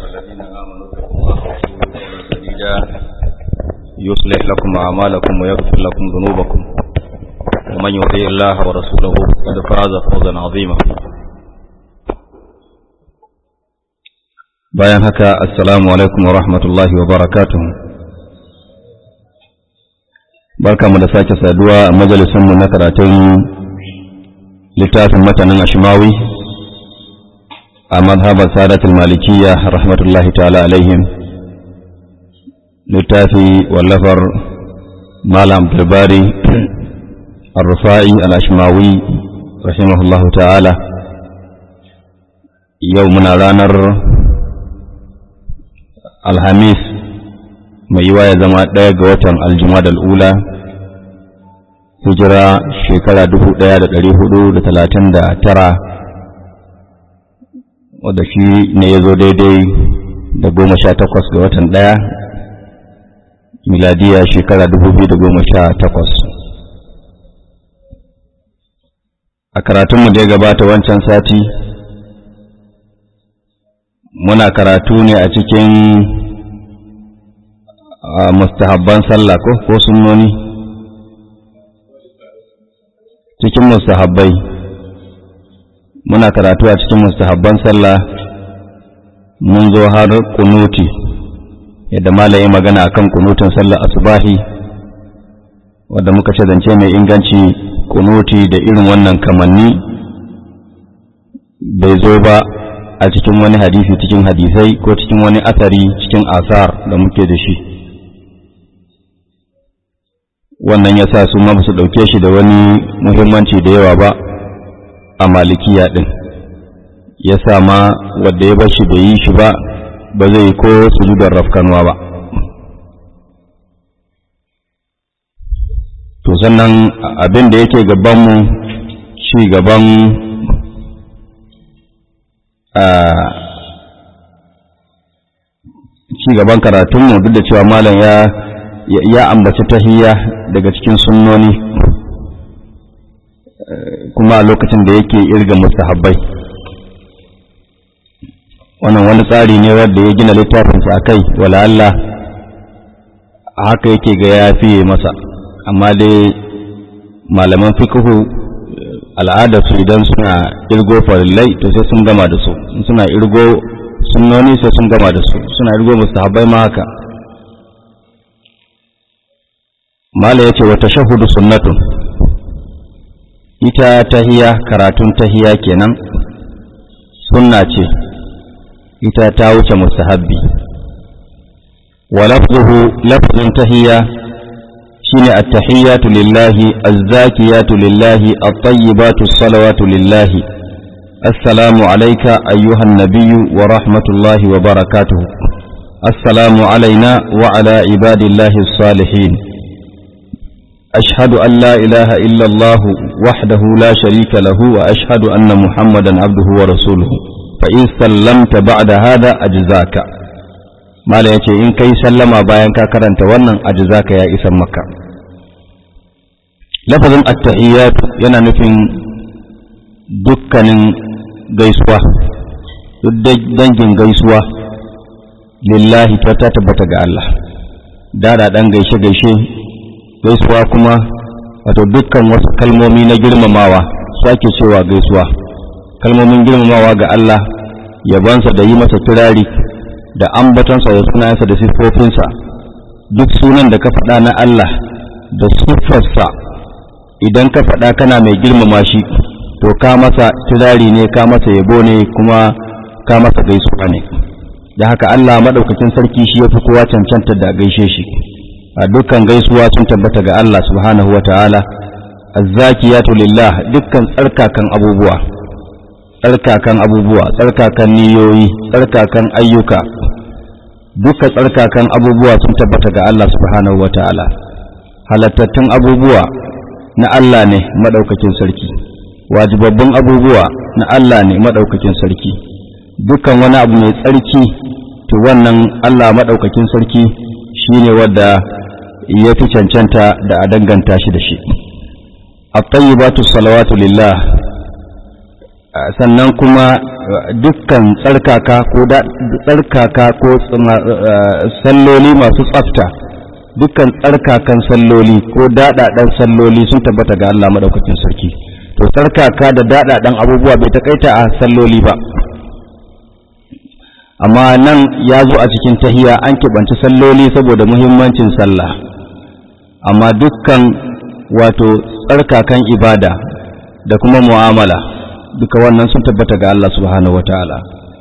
الذين آمنوا اتقوا الله وقولوا قولا سديدا يصلح لكم أعمالكم ويغفر لكم ذنوبكم ومن يطيع الله ورسوله فقد فاز فوزا عظيما bayan haka assalamu alaikum wa rahmatullahi wa barakatuh barka mu da sake saduwa a majalisunmu na karatun littafin matanin ashimawi a mazhabar sadatul malikiya rahmatullahi ta'ala alaihim littafi wallafar malam abdulbari الرفاعي الأشماوي رحمه الله تعالى يومنا رانر الخميس mai yiwa ya zama ɗaya ga watan aljumada al'ula hijira shekara dubu ɗaya da ɗari hudu da talatin da tara wadda shi ne ya zo daidai da goma sha takwas ga watan ɗaya miladiya shekara dubu biyu da goma sha takwas a karatunmu da ya gabata wancan sati muna karatu ne a cikin mustahabban sallah ko ko sunnoni cikin mustahabbai muna karatu a cikin mustahabban sallah mun zo har kunuti yadda malaye magana akan kunutin sallah asubahi wadda muka ce zance mai inganci kunuti da irin wannan kamanni bai zo ba a cikin wani hadisi cikin hadisai ko cikin wani asari cikin asar da muke da shi wannan ya sa su ma su ɗauke shi da wani muhimmanci da yawa ba a malikiya ɗin ya sa ma wadda ya bar shi bai yi shi ba ba zai ko sujudar rafkanwa ba to sannan abin da yake gabanmu ci gaban ci gaban karatunmu duk da cewa malam ya ya ambaci tahiyya daga cikin sunnoni kuma a lokacin da yake irga mustahabbai wannan wani tsari ne wanda ya gina littafinsa a kai wala Allah haka yake ga ya fiye masa amma dai malaman fikihu al'adarsu idan suna irgo farillai to sai sun gama da su suna irgo sunnoni sai sun gama da su suna irgo mustahabbai ma haka mala ya ce wata shahudu sunnatun ita tahiya karatun tahiya kenan sunna ce ita ta wuce mustahabbi wa lafzuhu lafzun tahiya shine at-tahiyyatu lillahi az-zakiyatu lillahi at-tayyibatu salawatu lillahi assalamu alayka ayyuhan nabiyyu wa rahmatullahi wa barakatuh assalamu alayna wa ala ibadillahi as-salihin أشهد أن لا إله إلا الله وحده لا شريك له وأشهد أن محمدا عبده ورسوله فإن سلمت بعد هذا أجزاك ما لا يتي إن كي سلم باين كاكرنت ونن أجزاك يا إسم مكة لفظ التحيات yana nufin dukkanin gaisuwa dangin gaisuwa lillahi ta tabbata ga Allah dada dan gaishe-gaishe gaisuwa kuma wato dukkan wasu kalmomi na girmamawa su ake cewa gaisuwa kalmomin girmamawa ga Allah yabansa da yi masa turari da ambatonsa da sunayensa da siffofinsa duk sunan da ka faɗa na Allah da siffarsa idan ka faɗa kana mai girmama shi to ka masa turari ne ka masa yabo ne kuma ka masa gaisuwa ne da haka Allah maɗaukakin sarki shi ya fi kowa cancanta da gaishe shi a dukkan gaisuwa sun tabbata ga Allah subhanahu wa ta'ala, azzakiyatu lillah dukkan tsarkakan abubuwa, tsarkakan abubuwa, tsarkakan niyoyi, tsarkakan ayyuka, dukkan tsarkakan abubuwa sun tabbata ga Allah subhanahu wa ta'ala. Halattattun abubuwa na Allah ne maɗaukakin sarki, wajibabbin abubuwa na Allah ne maɗaukakin sarki, dukkan wani abu mai tsarki, to wannan Allah maɗaukakin sarki shi ne wadda ya fi cancanta da a danganta shi da shi. الطيبات الصلوات لله sannan kuma dukkan tsarkaka ko tsarkaka ko salloli masu tsafta dukkan tsarkakan salloli ko daɗaɗen salloli sun tabbata ga Allah maɗaukakin sarki to tsarkaka da daɗaɗen abubuwa bai takaita a salloli ba amma nan ya zo a cikin tahiya an keɓanci salloli saboda muhimmancin sallah amma dukkan wato tsarkakan ibada da kuma mu'amala duka wannan sun tabbata ga Allah subhanahu wataala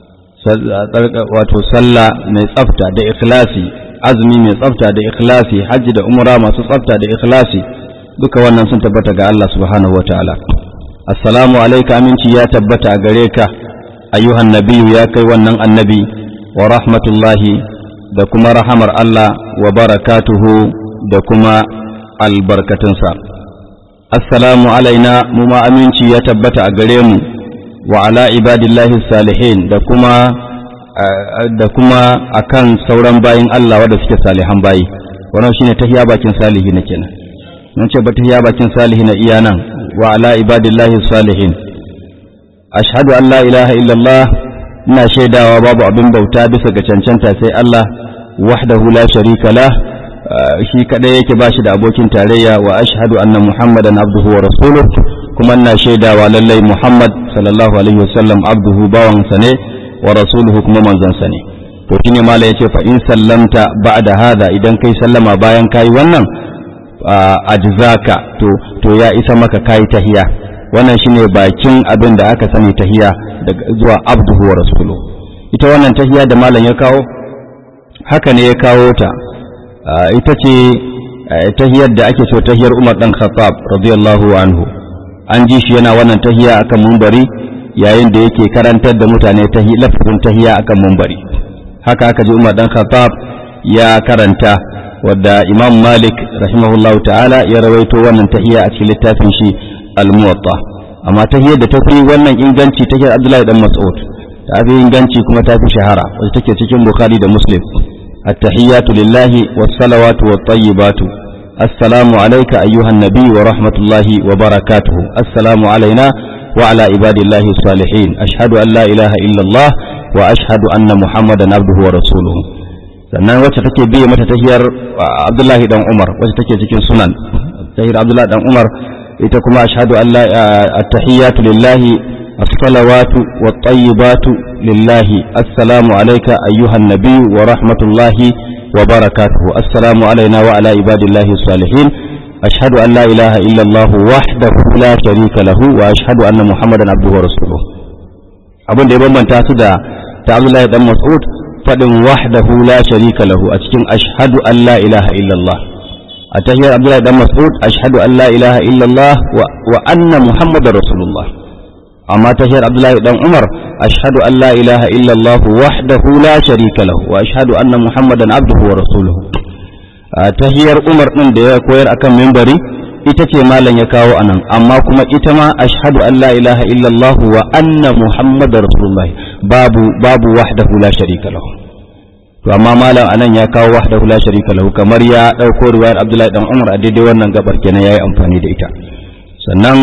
wato sallah mai tsafta da ikhlasi azumi mai tsafta da ikhlasi hajji da umra masu tsafta da ikhlasi duka wannan sun tabbata ga Allah subhanahu wataala assalamu alayka aminci ya tabbata a gare ka ayyuhan nabiyyu ya kai wannan annabi wa rahmatullahi da kuma rahamar Allah wa barakatuhu da kuma albarkatunsa assalamu alaina mu ma aminci ya tabbata a gare mu wa ala ibadillahi salihin da kuma da kuma akan sauran bayin Allah wanda suke salihan bayi wannan shine tahiya bakin salihi na kenan nan ce ba tahiya bakin salihi na iya nan wa ala ibadillahi salihin ashhadu an la ilaha illallah ina shaidawa babu abin bauta bisa ga cancanta sai Allah wahdahu la sharika lah shi kadai yake bashi da abokin tarayya wa ashhadu anna muhammadan abduhu wa rasuluh kuma ina shaidawa lallai muhammad sallallahu alaihi wasallam abduhu bawan sa ne wa rasuluhu kuma manzon sa ne to shine mala yace fa in sallamta ba'da hada idan kai sallama bayan kai wannan ajzaka to to ya isa maka kai tahiya wannan shine bakin abin da aka sani tahiya daga zuwa abduhu wa rasuluhu ita wannan tahiya da malam ya kawo haka ne ya kawo ta ita ce tahiyar da ake so tahiyar Umar dan Khattab radiyallahu anhu an ji shi yana wannan tahiya akan mumbari yayin da yake karantar da mutane tahi lafazin tahiya akan mumbari haka aka ji Umar dan Khattab ya karanta wadda Imam Malik rahimahullahu ta'ala ya rawaito wannan tahiya a cikin littafin shi Al-Muwatta amma tahiyar da ta fi wannan inganci tahiyar Abdullahi dan Mas'ud ta fi inganci kuma ta fi shahara wacce take cikin Bukhari da Muslim التحيات لله والصلوات والطيبات السلام عليك أيها النبي ورحمة الله وبركاته السلام علينا وعلى عباد الله الصالحين أشهد أن لا إله إلا الله وأشهد أن محمدا عبده ورسوله sannan wacce take biye mata tahiyar Abdullahi dan Umar wacce take cikin sunan tahiyar Abdullahi dan Umar ita kuma ashhadu an la at-tahiyatu lillahi الصلوات والطيبات لله السلام عليك أيها النبي ورحمة الله وبركاته السلام علينا وعلى عباد الله الصالحين أشهد أن لا إله إلا الله وحده لا شريك له وأشهد أن محمدا عبده ورسوله abin da ya bambanta su da ta Abdullahi dan Mas'ud fadin wahdahu la sharika lahu a cikin ashhadu an la ilaha illallah a tahiyar Abdullahi dan Mas'ud ashhadu an la ilaha illallah wa anna muhammadar rasulullah amma tashar Abdullahi dan Umar ashhadu an la ilaha illallah wahdahu la sharika lahu wa ashhadu anna muhammadan abduhu wa rasuluhu tahiyar Umar din da ya koyar akan minbari ita ce malam ya kawo anan amma kuma ita ma ashhadu an la ilaha illallah wa anna muhammadar rasulullah babu babu wahdahu la sharika lahu to amma malam anan ya kawo wahdahu la sharika lahu kamar ya dauko riwayar Abdullahi dan Umar a daidai wannan gabar kenan yayi amfani da ita sannan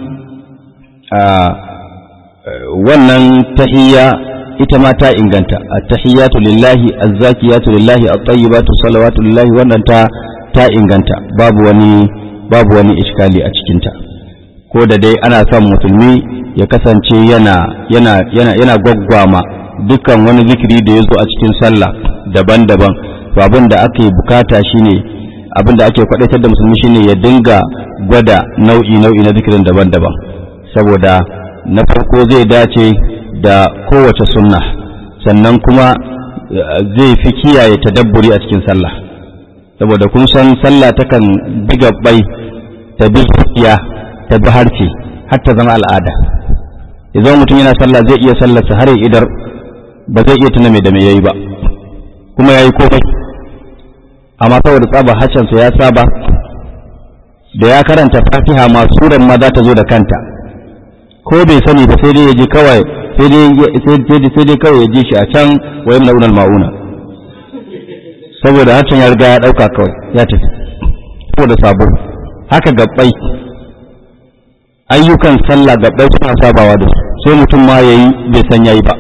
wannan tahiyya ita ma ta inganta at-tahiyyatu lillahi az-zakiyatu lillahi at-tayyibatu salawatu lillahi wannan ta ta inganta babu wani babu wani iskali a cikin ta ko da dai ana son musulmi ya kasance yana yana yana yana gwaggwama dukkan wani zikiri da ya zo a cikin sallah daban-daban to abin da ake bukata shine abin da ake kwadaitar da musulmi shine ya dinga gwada nau'i nau'i na zikirin daban-daban saboda na farko zai dace da kowace sunna sannan kuma zai fi kiyaye tadabburi a cikin sallah saboda kun san sallah takan bi gabbai ta bi zuciya ta bi harce har ta zama al'ada idan mutum yana sallah zai iya sallarsa har ya idar ba zai iya tuna mai da me yayi ba kuma yayi komai amma saboda tsaba hacansa ya saba da ya karanta fatiha ma suran ma za ta zo da kanta ko bai sani ba sai dai ya ji kawai sai dai sai dai kawai ya ji shi a can wayan launar ma'una saboda hacan ya riga ya dauka kawai ya tafi saboda sabo haka gabbai ayyukan sallah gabbai suna sabawa da su sai mutum ma yayi bai san yayi ba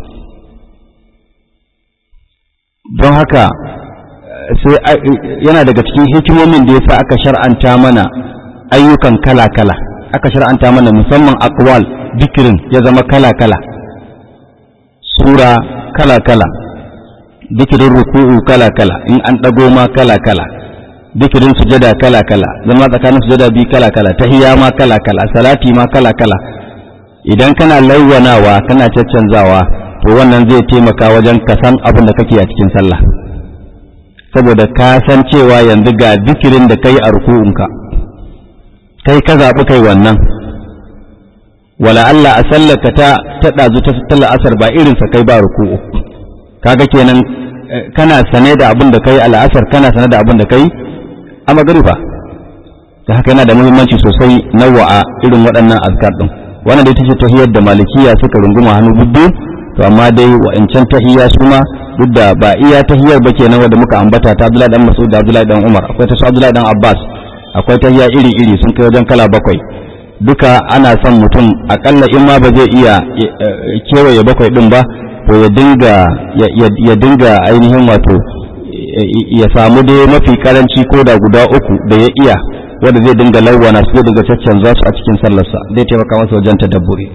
don haka sai yana daga cikin hikimomin da yasa aka shar'anta mana ayyukan kala-kala aka shar'anta mana musamman aqwal dikirin ya zama kala-kala sura kala-kala dikirin ruku'u kala-kala in an ɗago ma kala-kala dikirin sujada kala-kala zama tsakanin sujada biyu kala-kala tahiyya ma kala-kala salati ma kala-kala idan kana lawwanawa kana caccanzawa to wannan zai taimaka wajen ka san abin da kake a cikin sallah saboda ka san cewa yanzu ga dikirin da kai a ruku'unka kai ka zaɓi kai wannan wala Allah a sallaka ta ta ɗazu ta sallar asar ba irinsa kai ba ruku'u kaga kenan kana sane da abin da kai al'asar kana sane da abin da kai a magariba ta haka yana da muhimmanci sosai nawa'a irin waɗannan azkar ɗin wannan da ita ce tahiyar da malikiya suka runguma hannu bibbiyu to amma dai wa'ancan tahiyya su ma duk da ba iya tahiyar ba kenan wanda muka ambata ta Abdullahi dan Mas'ud da Abdullahi dan Umar akwai ta su Abdullahi dan Abbas akwai tahiyya iri iri sun kai wajen kala bakwai duka ana son mutum akalla in ma ba zai iya kewaye bakwai din ba to ya dinga ya dinga ainihin wato ya samu dai mafi karanci ko da guda uku da ya iya wanda zai dinga lawana su zai dinga caccanza su a cikin sallarsa zai taimaka masa wajen tadabburi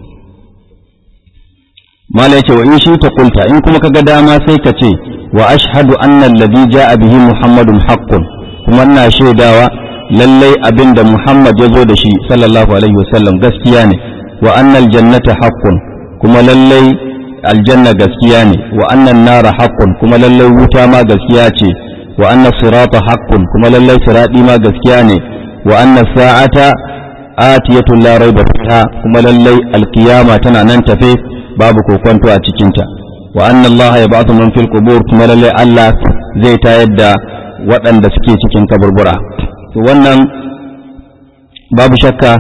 mala yace wa in shi ta kulta in kuma kaga dama sai ka ce wa ashhadu anna alladhi ja'a bihi muhammadun haqqun kuma ina shaidawa lallai abinda muhammad ya zo da shi sallallahu alaihi wasallam gaskiya ne wa anna aljannata haqqun kuma lallai aljanna gaskiya ne wa anna nara haqqun kuma lallai wuta ma gaskiya ce wa anna sirata haqqun kuma lallai sirati ma gaskiya ne wa anna sa'ata atiyatun la raiba fiha kuma lallai alkiyama tana nan tafe babu kokonto a cikinta wa anna Allah ya ba'athu man fil qubur kuma lalle Allah zai tayar da waɗanda suke cikin kaburbura to wannan babu shakka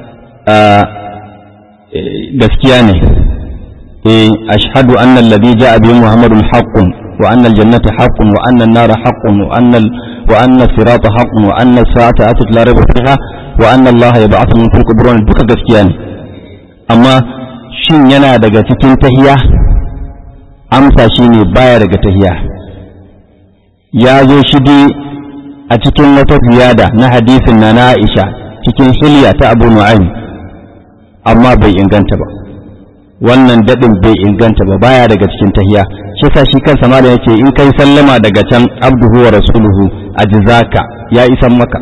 gaskiya ne eh ashhadu anna alladhi ja'a bi muhammadun haqqun wa anna aljannata haqqun wa anna an-nara haqqun wa anna wa anna sirata haqqun wa anna as-sa'ata atat la rayba fiha wa anna Allah ya ba'athu man fil qubur duka gaskiya ne amma shin yana daga cikin tahiya amsa shi ne baya daga tahiya ya zo shi dai a cikin wata ziyada na hadisin na Aisha cikin hilya ta Abu Nu'aym amma bai inganta ba wannan dadin bai inganta ba baya daga cikin tahiya shi sa shi kansa ma da yake in kai sallama daga can abduhu wa rasuluhu ajzaka ya isan maka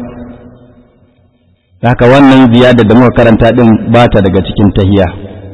haka wannan ziyada da muka karanta din bata daga cikin tahiya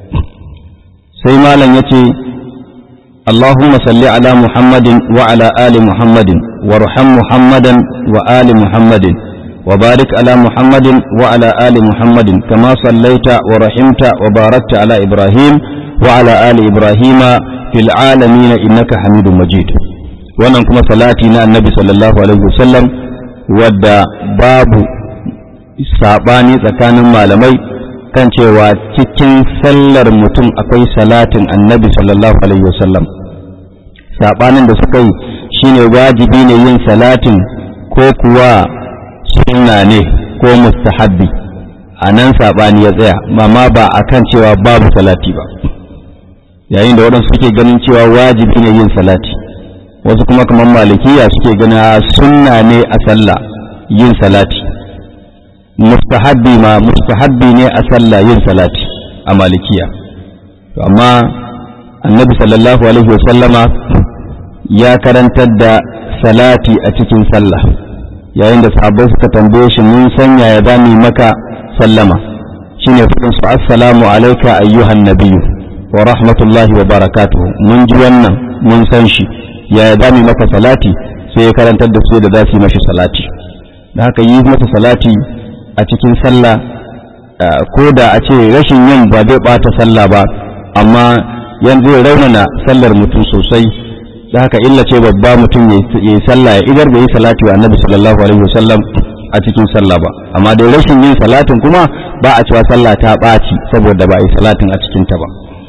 sai malam ya ce Allahumma salli ala Muhammadin wa ala ali Muhammadin wa ruham Muhammadan wa ali Muhammadin wa barik ala Muhammadin wa ala ali Muhammadin kama sallaita wa rahimta wa barakta ala Ibrahim wa ala ali Ibrahima fil alamin innaka Hamidum Majid wannan kuma salati na Annabi sallallahu alaihi wasallam wadda babu sabani tsakanin malamai kan cewa cikin sallar mutum akwai salatin annabi sallallahu alaihi wasallam saɓanin da suka yi shine wajibi ne yin salatin ko kuwa sunna ne ko mustahabbi a nan saɓani ya tsaya mama ba a kan cewa babu salati ba yayin da waɗansu suke ganin cewa wajibi ne yin salati wasu kuma kamar malikiya suke gana sunna ne a sallah yin salati mustahabbi ma mustahabbi ne a sallah yin salati a malikiya to amma annabi sallallahu alaihi wasallama ya karantar da salati a cikin sallah yayin da sahabbai suka tambaye shi mun sanya ya zami maka sallama shine fadin su assalamu alayka ayyuhan nabiyyu wa rahmatullahi wa barakatuhu mun ji wannan mun san shi ya zami maka salati sai ya karantar da su da za su yi mashi salati da haka yi masa salati a cikin sallah ko da a ce rashin yin ba zai bata sallah ba amma yanzu zai raunana sallar mutum sosai da haka illa ce babba mutum ya yi sallah ya idar bai yi salati wa annabi sallallahu alaihi wasallam a cikin sallah ba amma dai rashin yin salatin kuma ba a cewa sallah ta ɓaci saboda ba a yi salatin a cikin ta ba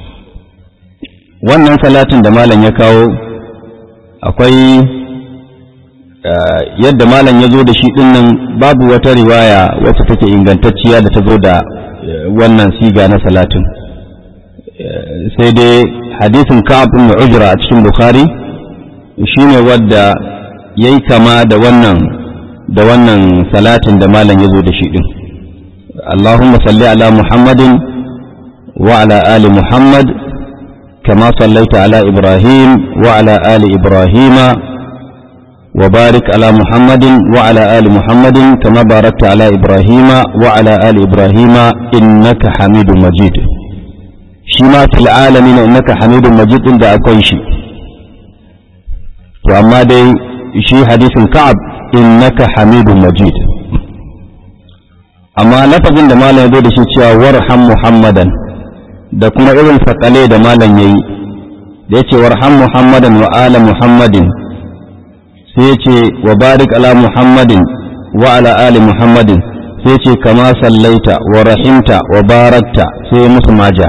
wannan salatin da malam ya kawo akwai yadda malam ya zo da shi dinnan babu wata riwaya wacce take ingantacciya da ta zo da wannan siga na salatin sai dai hadisin ka'ab ibn ujra a cikin bukhari shine wadda yayi kama da wannan da wannan salatin da malam yazo da shi din Allahumma salli ala Muhammadin wa ala ali Muhammad kama sallaita ala Ibrahim wa ala ali Ibrahim wa barik ala Muhammadin wa ala ali Muhammadin kama barakta ala Ibrahim wa ala ali Ibrahim innaka Hamidum Majid shi ma fil alamin innaka Hamidum Majid din da akwai shi to amma dai shi hadisin Ka'ab innaka Hamidum Majid amma lafazin da malam ya zo da shi cewa warham muhammadan da kuma irin sakale da malam yayi da yace warham muhammadan wa ala muhammadin sai yace wa barik ala muhammadin wa ala ali muhammadin sai yace kama sallaita wa rahimta wa barakta sai musu maja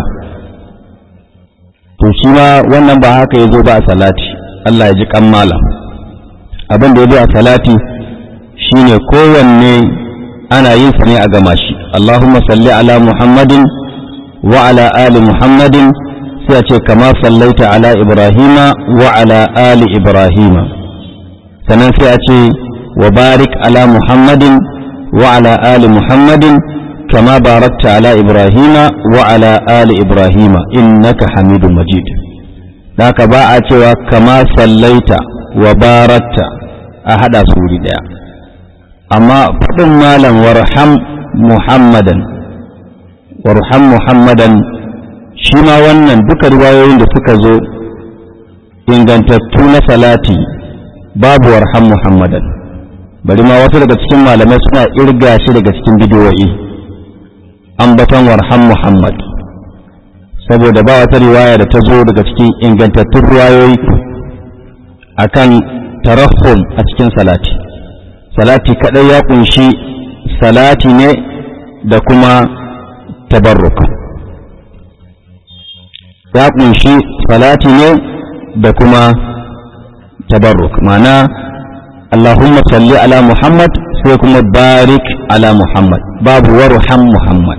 to shi ma wannan ba haka yazo ba a salati Allah ya ji kan malam abin da yazo a salati shine kowanne ana yin sa ne a gama shi Allahumma salli ala Muhammadin wa ala ali Muhammadin sai a ce kama sallaita ala Ibrahima wa ala ali Ibrahima sannan sai a ce wa barik ala Muhammadin wa ala ali Muhammadin kama barakta ala Ibrahima wa ala ali Ibrahima innaka Hamidum Majid haka ba a cewa kama sallaita wa barakta a hada su wuri daya amma faɗin malam warham muhammadan warham muhammadan shi ma wannan duka riwayoyin da suka zo ingantattu na salati babu warham muhammadan bari ma wasu daga cikin malamai suna irga shi daga cikin bidiyoyi ambaton warham muhammad saboda ba wata riwaya da ta zo daga cikin ingantattun riwayoyi akan tarahum a cikin salati salati kadai ya kunshi salati ne da kuma tabarruk ya kunshi salati ne da kuma tabarruk ma'ana Allahumma salli ala Muhammad sai kuma barik ala Muhammad babu warham Muhammad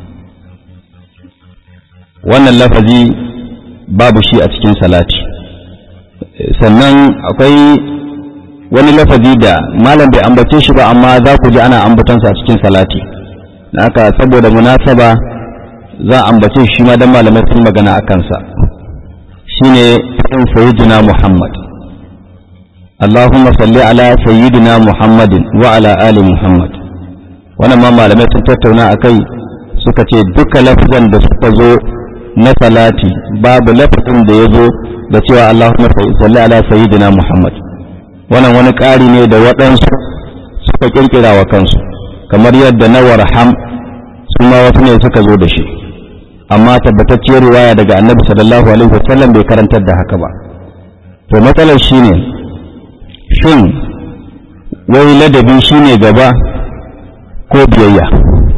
wannan lafazi babu shi a cikin salati sannan akwai wani lafazi da malam bai ambace shi ba amma za ku ji ana ambatansa a cikin salati haka saboda munasaba za a ambace shi ma dan malamai sun magana a kansa shine fadin sayyidina Muhammad Allahumma salli ala sayyidina Muhammadin wa ala ali Muhammad wannan ma malamai sun tattauna akai suka ce duka lafazan da suka zo na salati babu lafazin da ya zo da cewa Allahumma salli ala sayyidina Muhammad wannan wani ƙari ne da waɗansu suka ƙirƙira wa kansu kamar yadda na warham su ma wasu ne suka zo da shi amma tabbatacciyar riwaya daga annabi sallallahu alaihi wasallam bai karantar da haka ba to matsalar shine shin wai ladabi shine gaba ko biyayya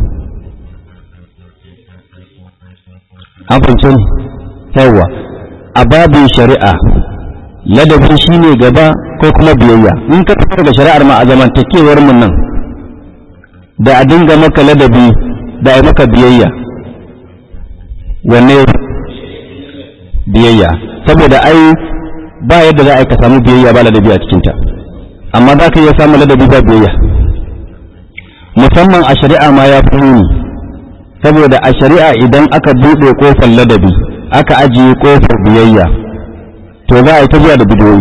an fahimci yawa a babin shari'a ladabi shine gaba ko kuma biyayya in ka tafi daga shari'ar ma a zamantakewar mu nan da a dinga maka ladabi da a maka biyayya wanne biyayya saboda ai ba yadda za a ka samu biyayya ba ladabi a cikinta amma za ka iya samun ladabi ba biyayya musamman a shari'a ma ya fi nuni saboda a shari'a idan aka buɗe ƙofar ladabi aka ajiye ƙofar biyayya to za a yi ta zuwa da bidiyoyi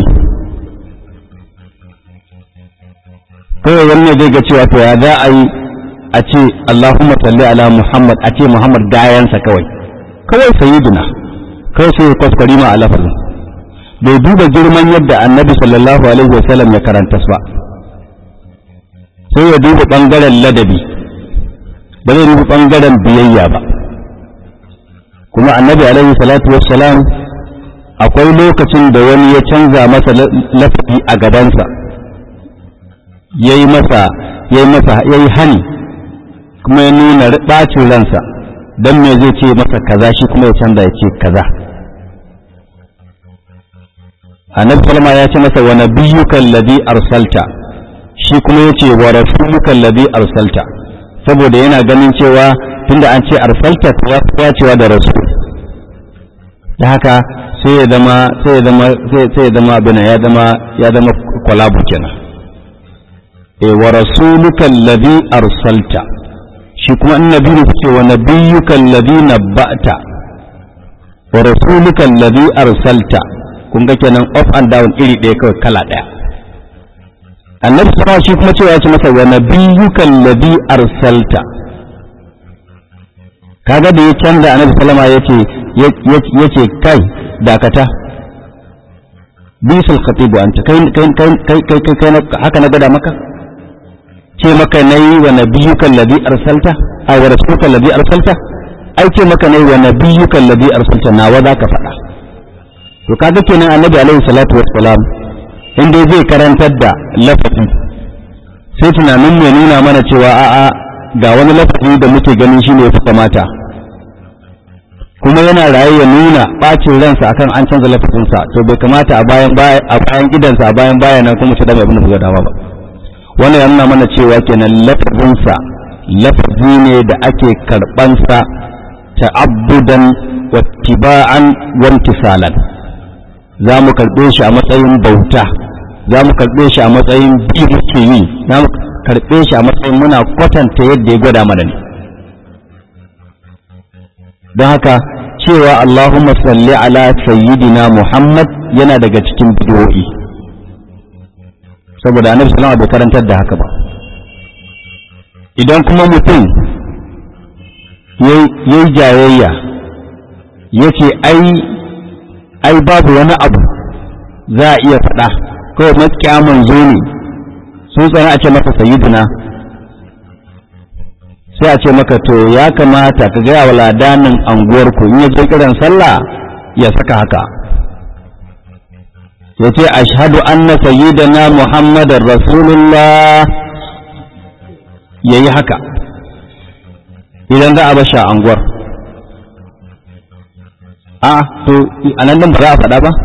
kawai wannan zai ga cewa to ya za a yi a ce Allahumma salli ala Muhammad a ce Muhammad gayansa kawai kawai sayyiduna kawai sai kwaskwari ma a lafazin bai duba girman yadda annabi sallallahu alaihi wasallam ya karanta ba sai ya duba ɓangaren ladabi ba zai duba ɓangaren biyayya ba kuma annabi alaihi salatu wassalam akwai lokacin da wani ya canza masa lafazi a gabansa ya yi masa ya yi masa ya yi hani kuma ya nuna ɓacin ransa don me zai ce masa kaza shi kuma ya canza ya ce kaza annabi salama ya ce masa wa nabiyyuka alladhi arsalta shi kuma ya ce wa rasuluka alladhi arsalta saboda yana ganin cewa tunda an ce arsalta ya cewa da rasul da haka sai ya zama sai ya zama sai ya zama abin ya zama ya zama kwalabu kenan e wa rasuluka alladhi arsalta shi kuma annabi ne ce wa nabiyyuka alladhi nabba'ta wa rasuluka alladhi arsalta kun ga kenan up and down iri ɗaya kawai kala ɗaya annabi sama shi kuma cewa ya ce masa wa nabiyyuka alladhi arsalta kaga da ya canza annabi sallama yace yace kai dakata bisul khatibu anta kai kai kai kai kai kai haka na gada maka ce maka nayi wa nabiyyuka alladhi arsalta ay wa rasuluka alladhi arsalta ai ce maka nayi wa nabiyyuka alladhi arsalta nawa zaka faɗa to kaga kenan annabi alaihi salatu wassalam inda zai karantar da lafazi sai tunanin mai nuna mana cewa a'a ga wani lafazi da muke ganin shine ya fi kamata kuma yana raye ya nuna bacin ransa akan an canza lafazinsa to bai kamata a bayan a bayan gidansa a bayan bayan kuma shi da mai abin da suka dama ba wannan ya nuna mana cewa kenan lafazinsa lafazi ne da ake karbansa ta'abbudan wa tiba'an wa imtisalan za mu karbe shi a matsayin bauta za mu karbe shi a matsayin bi muke yi za mu karbe shi a matsayin muna kwatanta yadda ya gwada mana ne don haka cewa Allahumma salli ala sayyidina Muhammad yana daga cikin bidiyoyi saboda annabi sallama bai karantar da haka ba idan kuma mutum yayi jayayya yace ai ai babu wani abu za a iya faɗa kawai makiya manzo ne sun tsana a ce masa sayyidina sai a ce maka to ya kamata ka gaya wa ladanin anguwarku in ya je kiran sallah ya saka haka ya ce ashhadu anna sayyidana muhammadar rasulullah ya yi haka idan za a basha anguwar a to a nan ba za a faɗa ba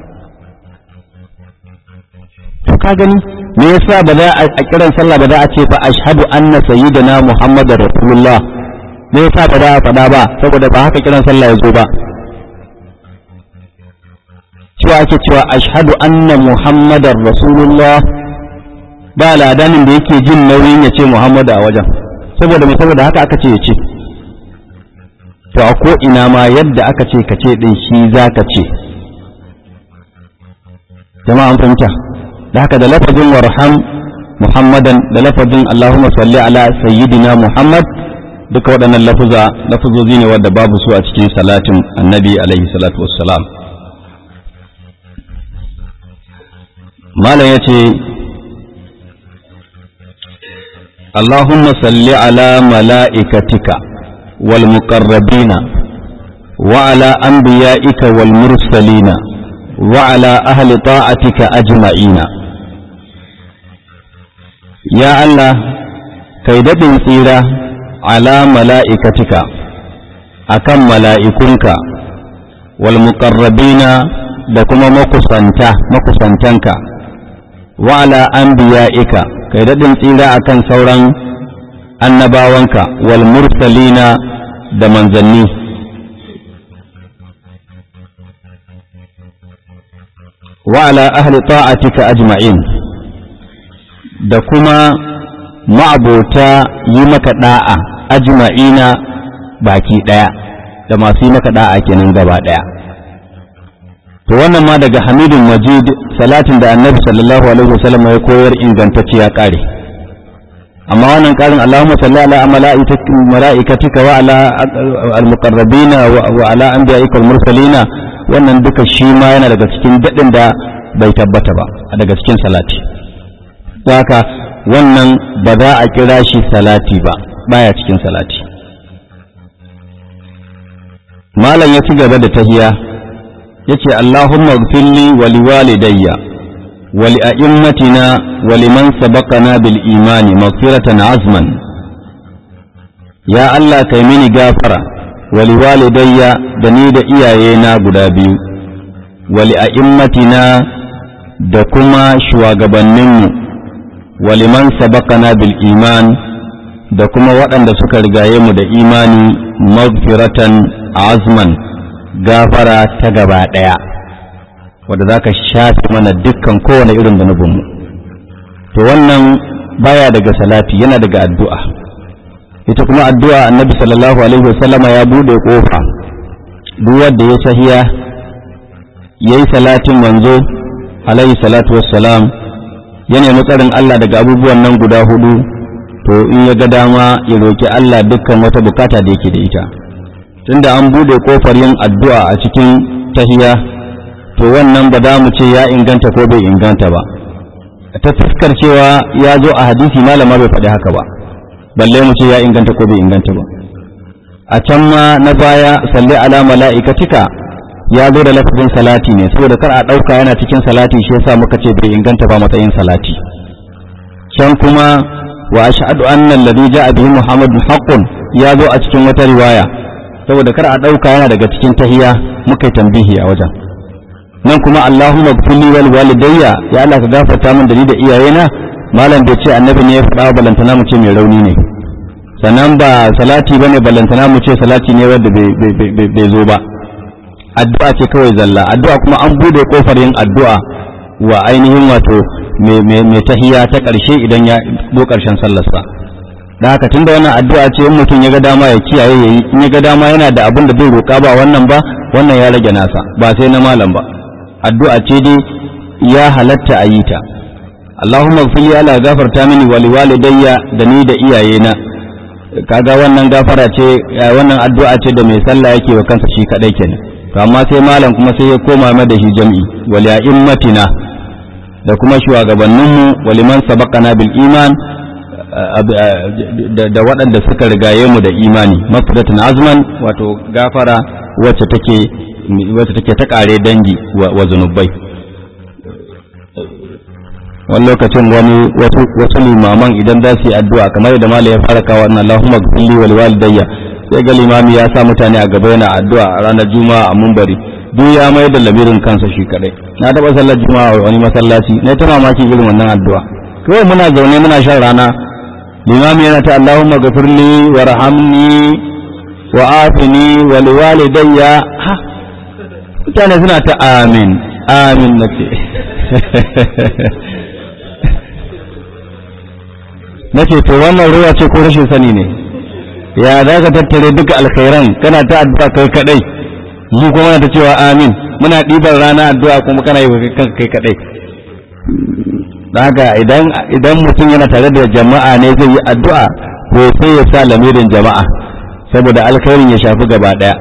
to ka gani me yasa ba za a kiran sallah ba za a ce fa ashhadu anna sayyidina muhammadar rasulullah me yasa ba za a faɗa ba saboda ba haka kiran sallah ya zo ba cewa ake cewa ashhadu anna muhammadar rasulullah ba ladanin da yake jin nauyin ya ce muhammadu a wajen saboda me saboda haka aka ce ya ce to a ko ina ma yadda aka ce ka ce din shi za ka ce jama'a an fahimta da haka da lafazin warham muhammadan da lafazin allahumma salli ala sayyidina muhammad duka waɗannan lafuza lafuzozi ne wadda babu su a cikin salatin annabi alaihi salatu wassalam malam ya ce allahumma salli ala mala'ikatika wal muqarrabina wa ala anbiya'ika wal mursalina wa ala ahli ta'atika ajma'ina ya Allah kai daɗin tsira ala mala'ikatika akan mala'ikunka wal muqarrabina da kuma makusanta makusantanka wa ala anbiya'ika kai daɗin tsira akan sauran annabawanka wal mursalina da manzanni wa ala ahli ta'atika ajma'in da kuma ma'abota yi maka da'a ajma'ina baki ɗaya da masu yi maka da'a kenan gaba ɗaya to wannan ma daga hamidun majid salatin da annabi sallallahu alaihi wasallam ya koyar ingantacce ya kare amma wannan karin Allahumma salli ala mala'ikatika wa ala al-muqarrabina wa ala anbiya'ika al-mursalina wannan duka shi ma yana daga cikin dadin da bai tabbata ba daga cikin salati haka wannan ba za a kira shi salati ba baya cikin salati malam ya ci gaba da tahiya yace Allahumma ighfirli wa liwalidayya wa li'a'immatina wa liman sabaqana bil imani maghfiratan azman ya Allah kai mini gafara wa liwalidayya da ni da iyayena guda biyu wa li'a'immatina da kuma shugabanninmu wa liman sabaqana bil iman da kuma waɗanda suka rigaye mu da imani magfiratan azman gafara ta gaba ɗaya wadda za ka shafe mana dukkan kowane irin zunubinmu to wannan baya daga salati yana daga addu'a ita kuma addu'a annabi sallallahu alaihi wasallama ya buɗe ƙofa duk wanda ya sahiya ya yi salatin manzo alaihi salatu wassalam ya nemi tsarin Allah daga abubuwan nan guda hudu to in ya ga dama ya roki Allah dukkan wata bukata da yake da ita tunda an bude kofar yin addu'a a cikin tahiya to wannan ba za mu ce ya inganta ko bai inganta ba ta fuskar cewa ya zo a hadisi malama bai faɗi haka ba balle mu ce ya inganta ko bai inganta ba a can ma na baya salli ala mala'ikatika ya zo da lafazin salati ne saboda kar a ɗauka yana cikin salati shi yasa muka ce bai inganta ba matsayin salati can kuma wa ashhadu anna alladhi ja'a bihi muhammadun haqqun ya zo a cikin wata riwaya saboda kar a ɗauka yana daga cikin tahiya muka yi tambihi a wajen nan kuma allahumma gfirli wal walidayya ya Allah ka gafarta min da ni da iyayena malam bai ce annabi ne ya faɗa balantana mu ce mai rauni ne sannan ba salati bane balantana mu ce salati ne wanda bai zo ba addu'a ce kawai zalla addu'a kuma an bude kofar yin addu'a wa ainihin wato mai tahiya ta ƙarshe idan ya zo ƙarshen sallarsa da haka tunda wannan addu'a ce in mutum ya ga dama ya kiyaye yayi in ya ga dama yana da abin da zai roƙa ba wannan ba wannan ya rage nasa ba sai na malam ba addu'a ce dai ya halatta a yi ta Allahumma fili ala gafarta mini wa liwalidayya da ni da iyayena kaga wannan gafara ce wannan addu'a ce da mai sallah yake wa kansa shi kadai kenan to amma sai malam kuma sai ya koma mai da shi jam'i wal ya'immatina da kuma shugabanninmu waliman sabaqana bil iman da waɗanda suka rigaye mu da imani mafidatan azman wato gafara wacce take wacce take ta kare dangi wa zunubai wani lokacin wani wasu limaman idan za su yi addu'a kamar da malam ya fara kawo wannan Allahumma ghfirli wal walidayya sai ga limami ya sa mutane a gaba yana addu'a a ranar juma'a a mumbari duk ya mai da lamirin kansa shi kadai na taba sallar juma'a a wani masallaci na ta mamakin irin wannan addu'a kawai muna zaune muna shan rana limami yana ta Allahumma ghafirli warhamni wa afini wa liwalidayya ha mutane suna ta amin amin nace nace to wannan ruwa ce ko rashin sani ne ya za ka tattare duka alkhairan kana ta addu'a kai kadai mu kuma ta cewa amin muna ɗiban rana addu'a kuma kana yi wa kanka kai kadai haka idan idan mutum yana tare da jama'a ne zai yi addu'a ko sai ya sa lamirin jama'a saboda alkhairin ya shafi gaba daya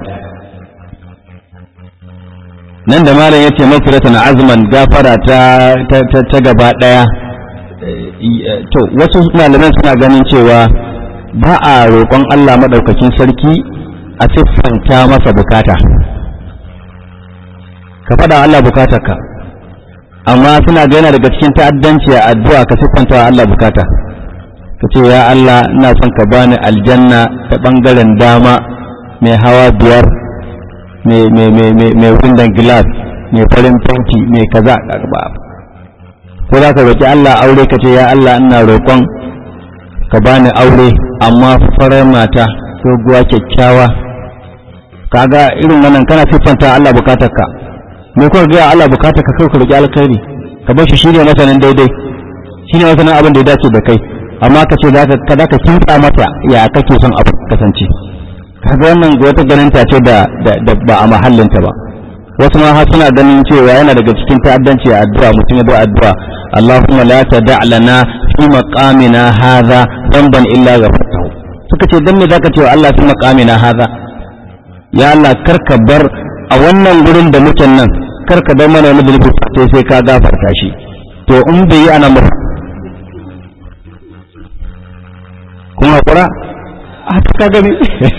nan da malam yace mafiratan azman gafara ta ta gaba daya to wasu malaman suna ganin cewa ba a roƙon Allah maɗaukakin sarki a siffanta masa bukata ka faɗa Allah bukatarka amma suna ga yana daga cikin ta'addanci a addu'a ka siffanta wa Allah bukata ka ce ya Allah ina son ka bani aljanna ta ɓangaren dama mai hawa biyar mai windan glass mai farin fenti mai kaza ko za ka roƙi Allah aure ka ce ya Allah ina roƙon ka bani aure amma farar mata doguwa kyakkyawa kaga irin wannan kana siffanta Allah bukatarka me kuka ga Allah bukatarka kai ka roki alkhairi ka bar shi shine masanin daidai shine masanin abin da ya dace da kai amma ka ce zaka ka zaka kinta mata ya kake son abu kasance kaga wannan wata ganin ta ce da da ba a mahallinta ba wasu ma har suna ganin cewa yana daga cikin ta'addanci a addu'a mutum ya da addu'a Allahumma la tada' lana fi maqamina hadha dhanban illa ghafartahu suka ce dan me zaka ce wa Allah fi maqamina hadha ya Allah karka bar a wannan gurin da muke nan karka bar mana wani zunubi sai sai ka gafarta shi to in bai yi ana mu kuma kura a ka gani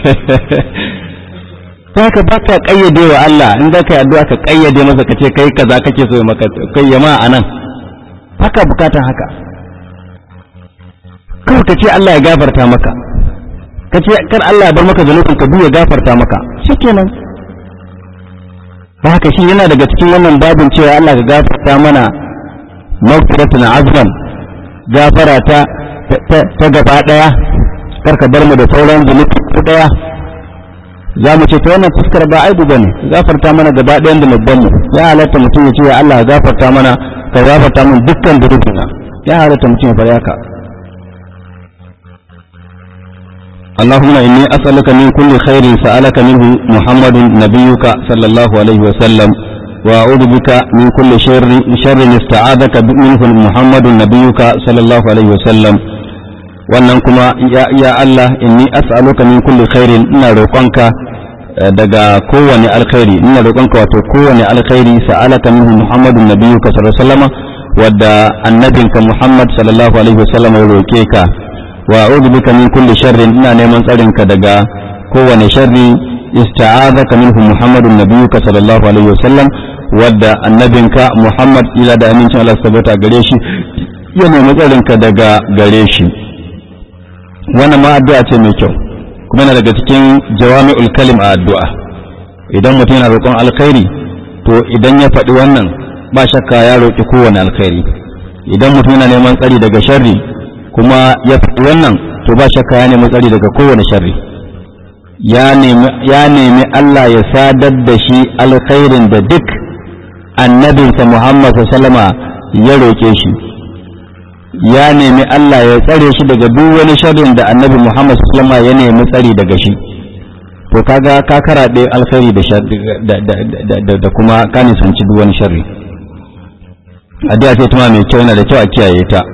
ta ka ba ka kayyade wa Allah in za ka yi addu'a ka kayyade masa ka ce kai kaza kake so ya maka kai yama a nan haka bukatan haka kawai ka ce Allah ya gafarta maka ka ce kar Allah ya bar maka zanubin ka ya gafarta maka shikenan ba haka shi yana daga cikin wannan babin cewa Allah ka gafarta mana maghfiratun azman gafara ta ta gaba daya kar ka bar mu da sauran zunubi ko daya za mu ce ta wannan fuskar ba aibu bane gafarta mana gaba ɗayan da mabban mu ya halatta mutum ya ce ya Allah gafarta mana ka gafarta min dukkan zunubina ya halatta mutum ya fara haka اللهم إني أسألك من كل خير سألك منه محمد نبيك صلى الله عليه وسلم وأعوذ بك من كل شر شر استعاذك منه محمد نبيك صلى الله عليه وسلم wannan kuma ya, ya Allah inni as'aluka min kulli khairin ina roƙonka daga kowane alkhairi ina roƙonka wato kowane alkhairi sa'alaka minhu Muhammadun nabiyyuka sallallahu alaihi wasallam wadda annabinka Muhammad sallallahu alaihi wasallam ya roƙe ka wa a'udhu bika min kulli sharrin ina neman tsarinka daga kowane sharri ista'azaka minhu Muhammadun nabiyyuka sallallahu alaihi wasallam wadda annabinka Muhammad ila da amincin Allah tabbata gare shi ya nemi tsarinka daga gare shi wannan ma addu'a ce mai kyau kuma yana daga cikin jawami'ul kalim a addu'a idan mutum yana roƙon alkhairi to idan ya faɗi wannan ba shakka ya roƙi kowane alkhairi idan mutum yana neman tsari daga sharri kuma ya faɗi wannan to ba shakka ya nemi tsari daga kowane sharri ya nemi Allah ya sadar da shi alkhairin da duk annabinsa Muhammad sallama ya roƙe shi ya nemi Allah ya tsare shi daga duk wani sharrin da annabi Muhammad sallama ya nemi tsari daga shi to kaga ka karaɗe alkhairi da da kuma ka nisanci duk wani sharri addu'a ce tuma mai kyau yana da kyau a kiyaye ta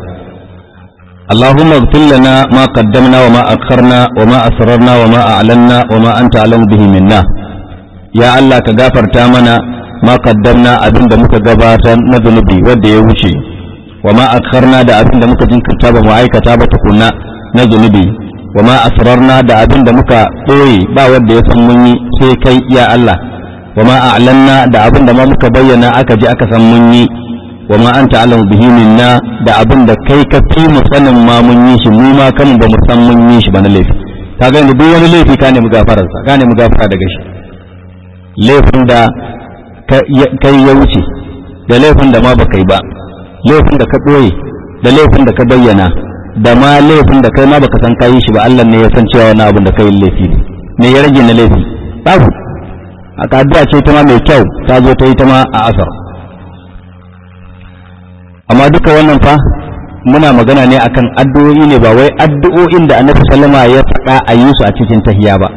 اللهم اغفر لنا ما قدمنا وما أخرنا وما أسررنا وما أعلنا وما أنت أعلم به منا يا الله كغافر تامنا ما قدمنا أبن دمك غباتا نذنبي ودي يوشي وما أخرنا دا أبن دمك جنك تابا معايك تابا تكونا نذنبي وما أسررنا دا أبن دمك قوي با ودي يسمني سيكي يا الله وما أعلنا دا أبن دمك بينا أكجي أكسمني wa ma anta alamu bihi minna da abin da kai ka fi mu sanin ma mun yi shi mu ma kan ba mu san mun yi shi ba na laifi ka ga duk wani laifi ka nemi gafarar sa ka nemi gafara daga shi laifin da kai ya wuce da laifin da ma ba kai ba laifin da ka ɓoye da laifin da ka bayyana da ma laifin da kai ma baka san kayi shi ba Allah ne ya san cewa wani abin da kai laifi ne me ya rage na laifi babu a addu'a ce ta ma mai kyau ta zo ta yi ta ma a asar amma duka wannan fa muna magana ne akan addu'o'i ne ba wai addu'o'in da annabi sallama ya faɗa a yi su a cikin tahiya ba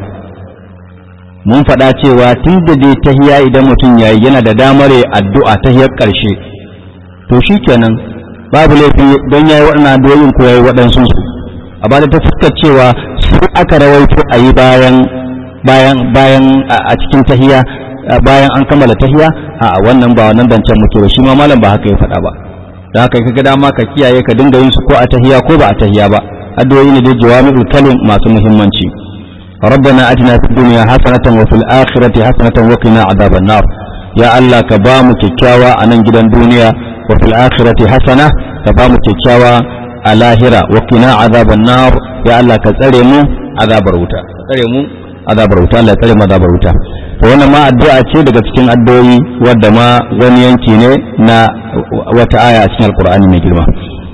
mun faɗa cewa tun da dai tahiya idan mutum yayi yana da damar ya addu'a tahiyar ƙarshe to shikenan babu laifi don yayi waɗannan addu'o'in ko yayi waɗansu su a ba da ta fuskar cewa su aka rawaito a yi bayan bayan bayan a cikin tahiya bayan an kammala tahiya a wannan ba wannan zancen muke ba shi ma malam ba haka ya faɗa ba da haka kaga dama ka kiyaye ka dinga yin su ko a tahiya ko ba a tahiya ba addu'o'i ne da jawami'ul kalim masu muhimmanci ربنا اتنا في الدنيا حسنة وفي الآخرة حسنة وقنا عذاب النار يا الله كبام كيكاوا أنا جدا دنيا وفي الآخرة حسنة كبام كيكاوا الاهرة وقنا عذاب النار يا الله كترمو عذاب الروتا كترمو عذاب الروتا الله كترمو عذاب الروتا to wannan ma addu'a ce daga cikin addu'o'i wadda ma wani yanki ne na wata aya a cikin alkur'ani mai girma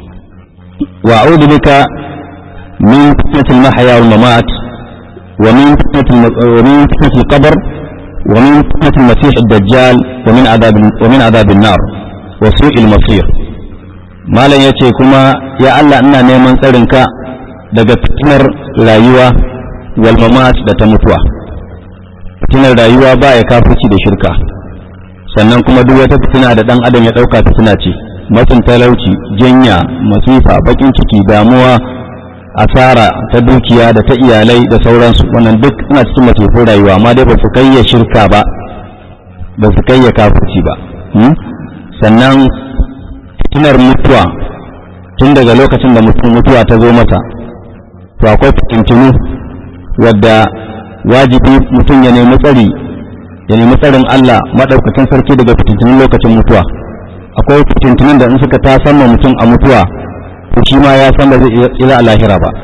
wa a'udhu bika min fitnatil mahya wal mamat wa min fitnatil wa min fitnatil qabr wa min fitnatil masih ad-dajjal wa min adab wa min adab an-nar wa su'il masir malam yace kuma ya Allah ina neman tsarinka daga fitnar rayuwa wal mamat da ta mutuwa fitinar rayuwa ba ya kafirci da shirka sannan kuma duk wata fitina da dan adam ya dauka fitina ce matsin talauci janya masifa bakin ciki damuwa asara ta dukiya da ta iyalai da sauransu wannan duk suna cikin masifin rayuwa amma dai ba su kai ya shirka ba ba su kai ya kafirci ba sannan fitinar mutuwa tun daga lokacin da mutum mutuwa ta zo masa to akwai fitintunu wadda wajibi mutum ya nemi tsari ya nemi tsarin Allah maɗaukakin sarki daga fitintunin lokacin mutuwa akwai fitintunin da in suka ta sama mutum a mutuwa to shi ma ya san da zai tsira a lahira ba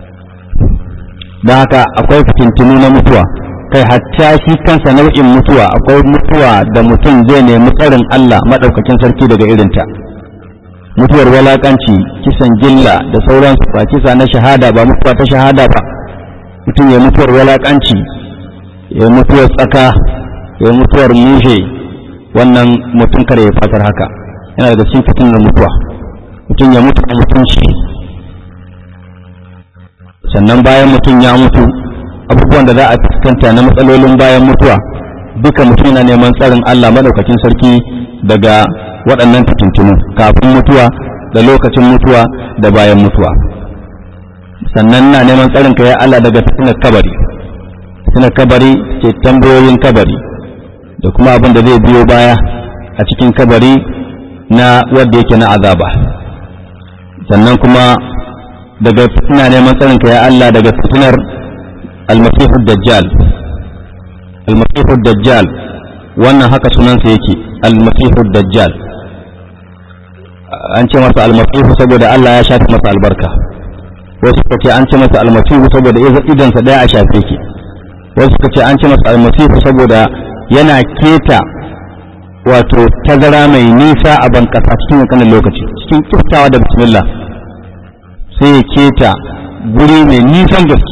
don haka akwai fitintunu na mutuwa kai hatta shi kansa nau'in mutuwa akwai mutuwa da mutum zai nemi tsarin Allah maɗaukakin sarki daga irinta mutuwar walakanci kisan gilla da sauransu ba kisa na shahada ba mutuwa ta shahada ba mutum ya mutuwar walakanci ya mutuwar tsaka ya mutuwar mushe wannan mutum kare ya fatar haka yana daga cikin fitinar mutuwa mutum ya mutu a mutunci sannan bayan mutum ya mutu abubuwan da za a fuskanta na matsalolin bayan mutuwa duka mutum yana neman tsarin Allah madaukakin sarki daga waɗannan fitintunu kafin mutuwa da lokacin mutuwa da bayan mutuwa sannan na neman tsarin ka ya Allah daga fitinar kabari fitinar kabari ce tambayoyin kabari da kuma abin da zai biyo baya a cikin kabari na wadda yake na azaba sannan kuma daga fitina neman tsarin ka ya Allah daga fitinar almasihu dajjal almasihu dajjal wannan haka sunansa yake almasihu dajjal an ce masa almasihu saboda Allah ya shafi masa albarka wasu suka ce an ce masa almasihu saboda idansa daya a shafe ki wasu suka ce an ce masa almasihu saboda yana keta wato tazara mai nisa a bankasa cikin kankanin lokaci cikin kiftawa da bismillah sai ya keta guri mai nisan gaske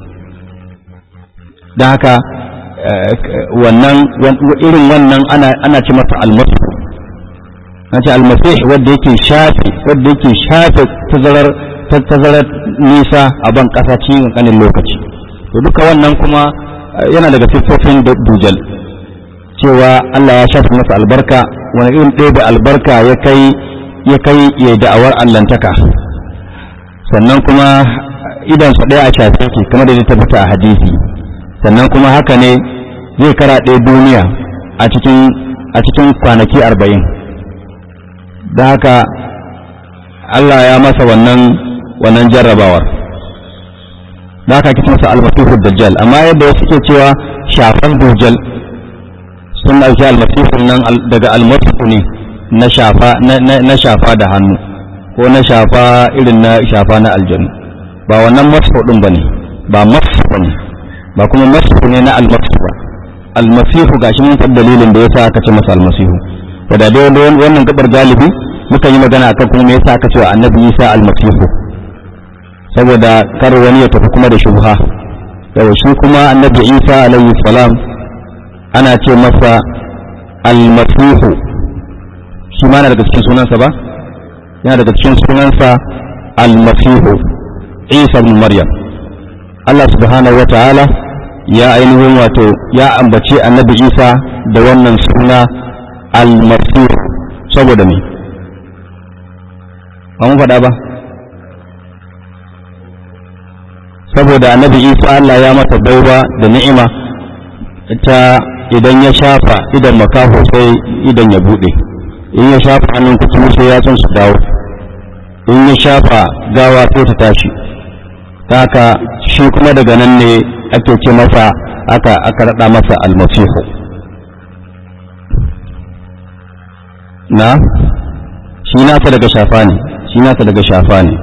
don haka wannan irin wannan ana ce masa almasihu na ce almasih wadda yake shafe wadda yake shafe tazarar tazarar nisa a ban kasa cikin kankanin lokaci to duka wannan kuma yana daga siffofin dujal cewa Allah ya shafe masa albarka wani irin ɗaya da albarka ya kai ya kai ya da'awar allantaka sannan kuma idan su ɗaya a shafe ke kamar da ya tabbata a hadisi sannan kuma haka ne zai karaɗe duniya a cikin a cikin kwanaki arba'in da haka Allah ya masa wannan wannan jarrabawar da haka kisa masa almasihu dajjal amma yadda wasu ke cewa shafan dajjal sun ɗauki almasihun nan daga almasihu ne na shafa na shafa da hannu ko na shafa irin na shafa na aljanu ba wannan masihu din bane ba masihu ne ba kuma masihu ne na almasihu ba almasihu gashi mun faɗi dalilin da yasa aka ce masa almasihu da dai wannan gabar galibi muka yi magana akan kuma me yasa aka ce wa annabi Isa almasihu saboda kar wani ya tafi kuma da shubha yau shi kuma annabi Isa alayhi salam ana ce masa almasihu shi ma na daga cikin sunansa ba yana daga cikin sunansa almasihu Isa ibn Maryam Allah subhanahu wa ta'ala ya ainihin wato ya ambace annabi Isa da wannan suna almasihu saboda me ba mun faɗa ba saboda annabi isa Allah ya mata baiwa da ni'ima ta idan ya shafa idan makaho sai idan ya buɗe in ya shafa hannun kutu sai ya su dawo in ya shafa gawa sai ta tashi ta haka shi kuma daga nan ne ake ce masa aka aka raɗa masa almasihu na shi nasa daga shafa ne shi nasa daga shafa ne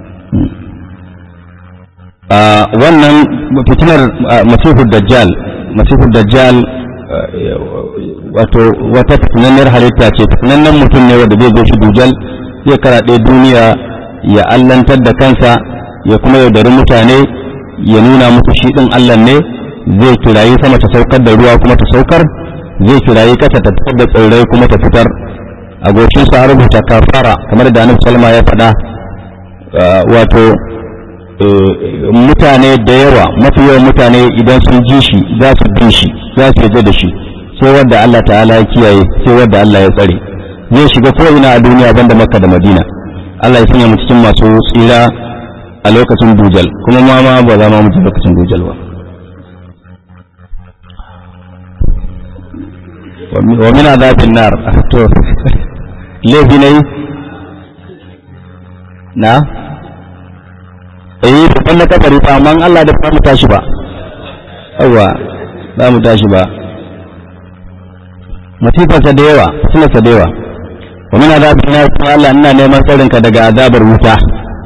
wannan fitinar masihud dajjal masihud dajjal wato wata fitinannar halitta ce fitinannen mutum ne wanda zai zo shi dujal zai karaɗe duniya ya allantar da kansa ya kuma yaudari mutane ya nuna musu shi ɗin allah ne zai kirayi sama ta saukar da ruwa kuma ta saukar zai kirayi ƙasa ta fitar da tsirrai kuma ta fitar a goshinsa a rubuta kafara kamar da annabi salma ya faɗa wato mutane da yawa mafi yawan mutane idan sun ji shi za su bin shi za su yarda da shi sai wadda Allah ta'ala ya kiyaye sai wadda Allah ya tsare zai shiga ko ina a duniya banda makka da madina Allah ya sanya mu cikin masu tsira a lokacin dujal kuma ma ma ba za ma mu lokacin dujal ba wa min azabin nar to laifi ne na eh babban na kabari fa amma Allah da mu tashi ba yawa za mu tashi ba masifarsa da yawa sunarsa da yawa wa min azabin nar kuma Allah ina neman tsarin ka daga azabar wuta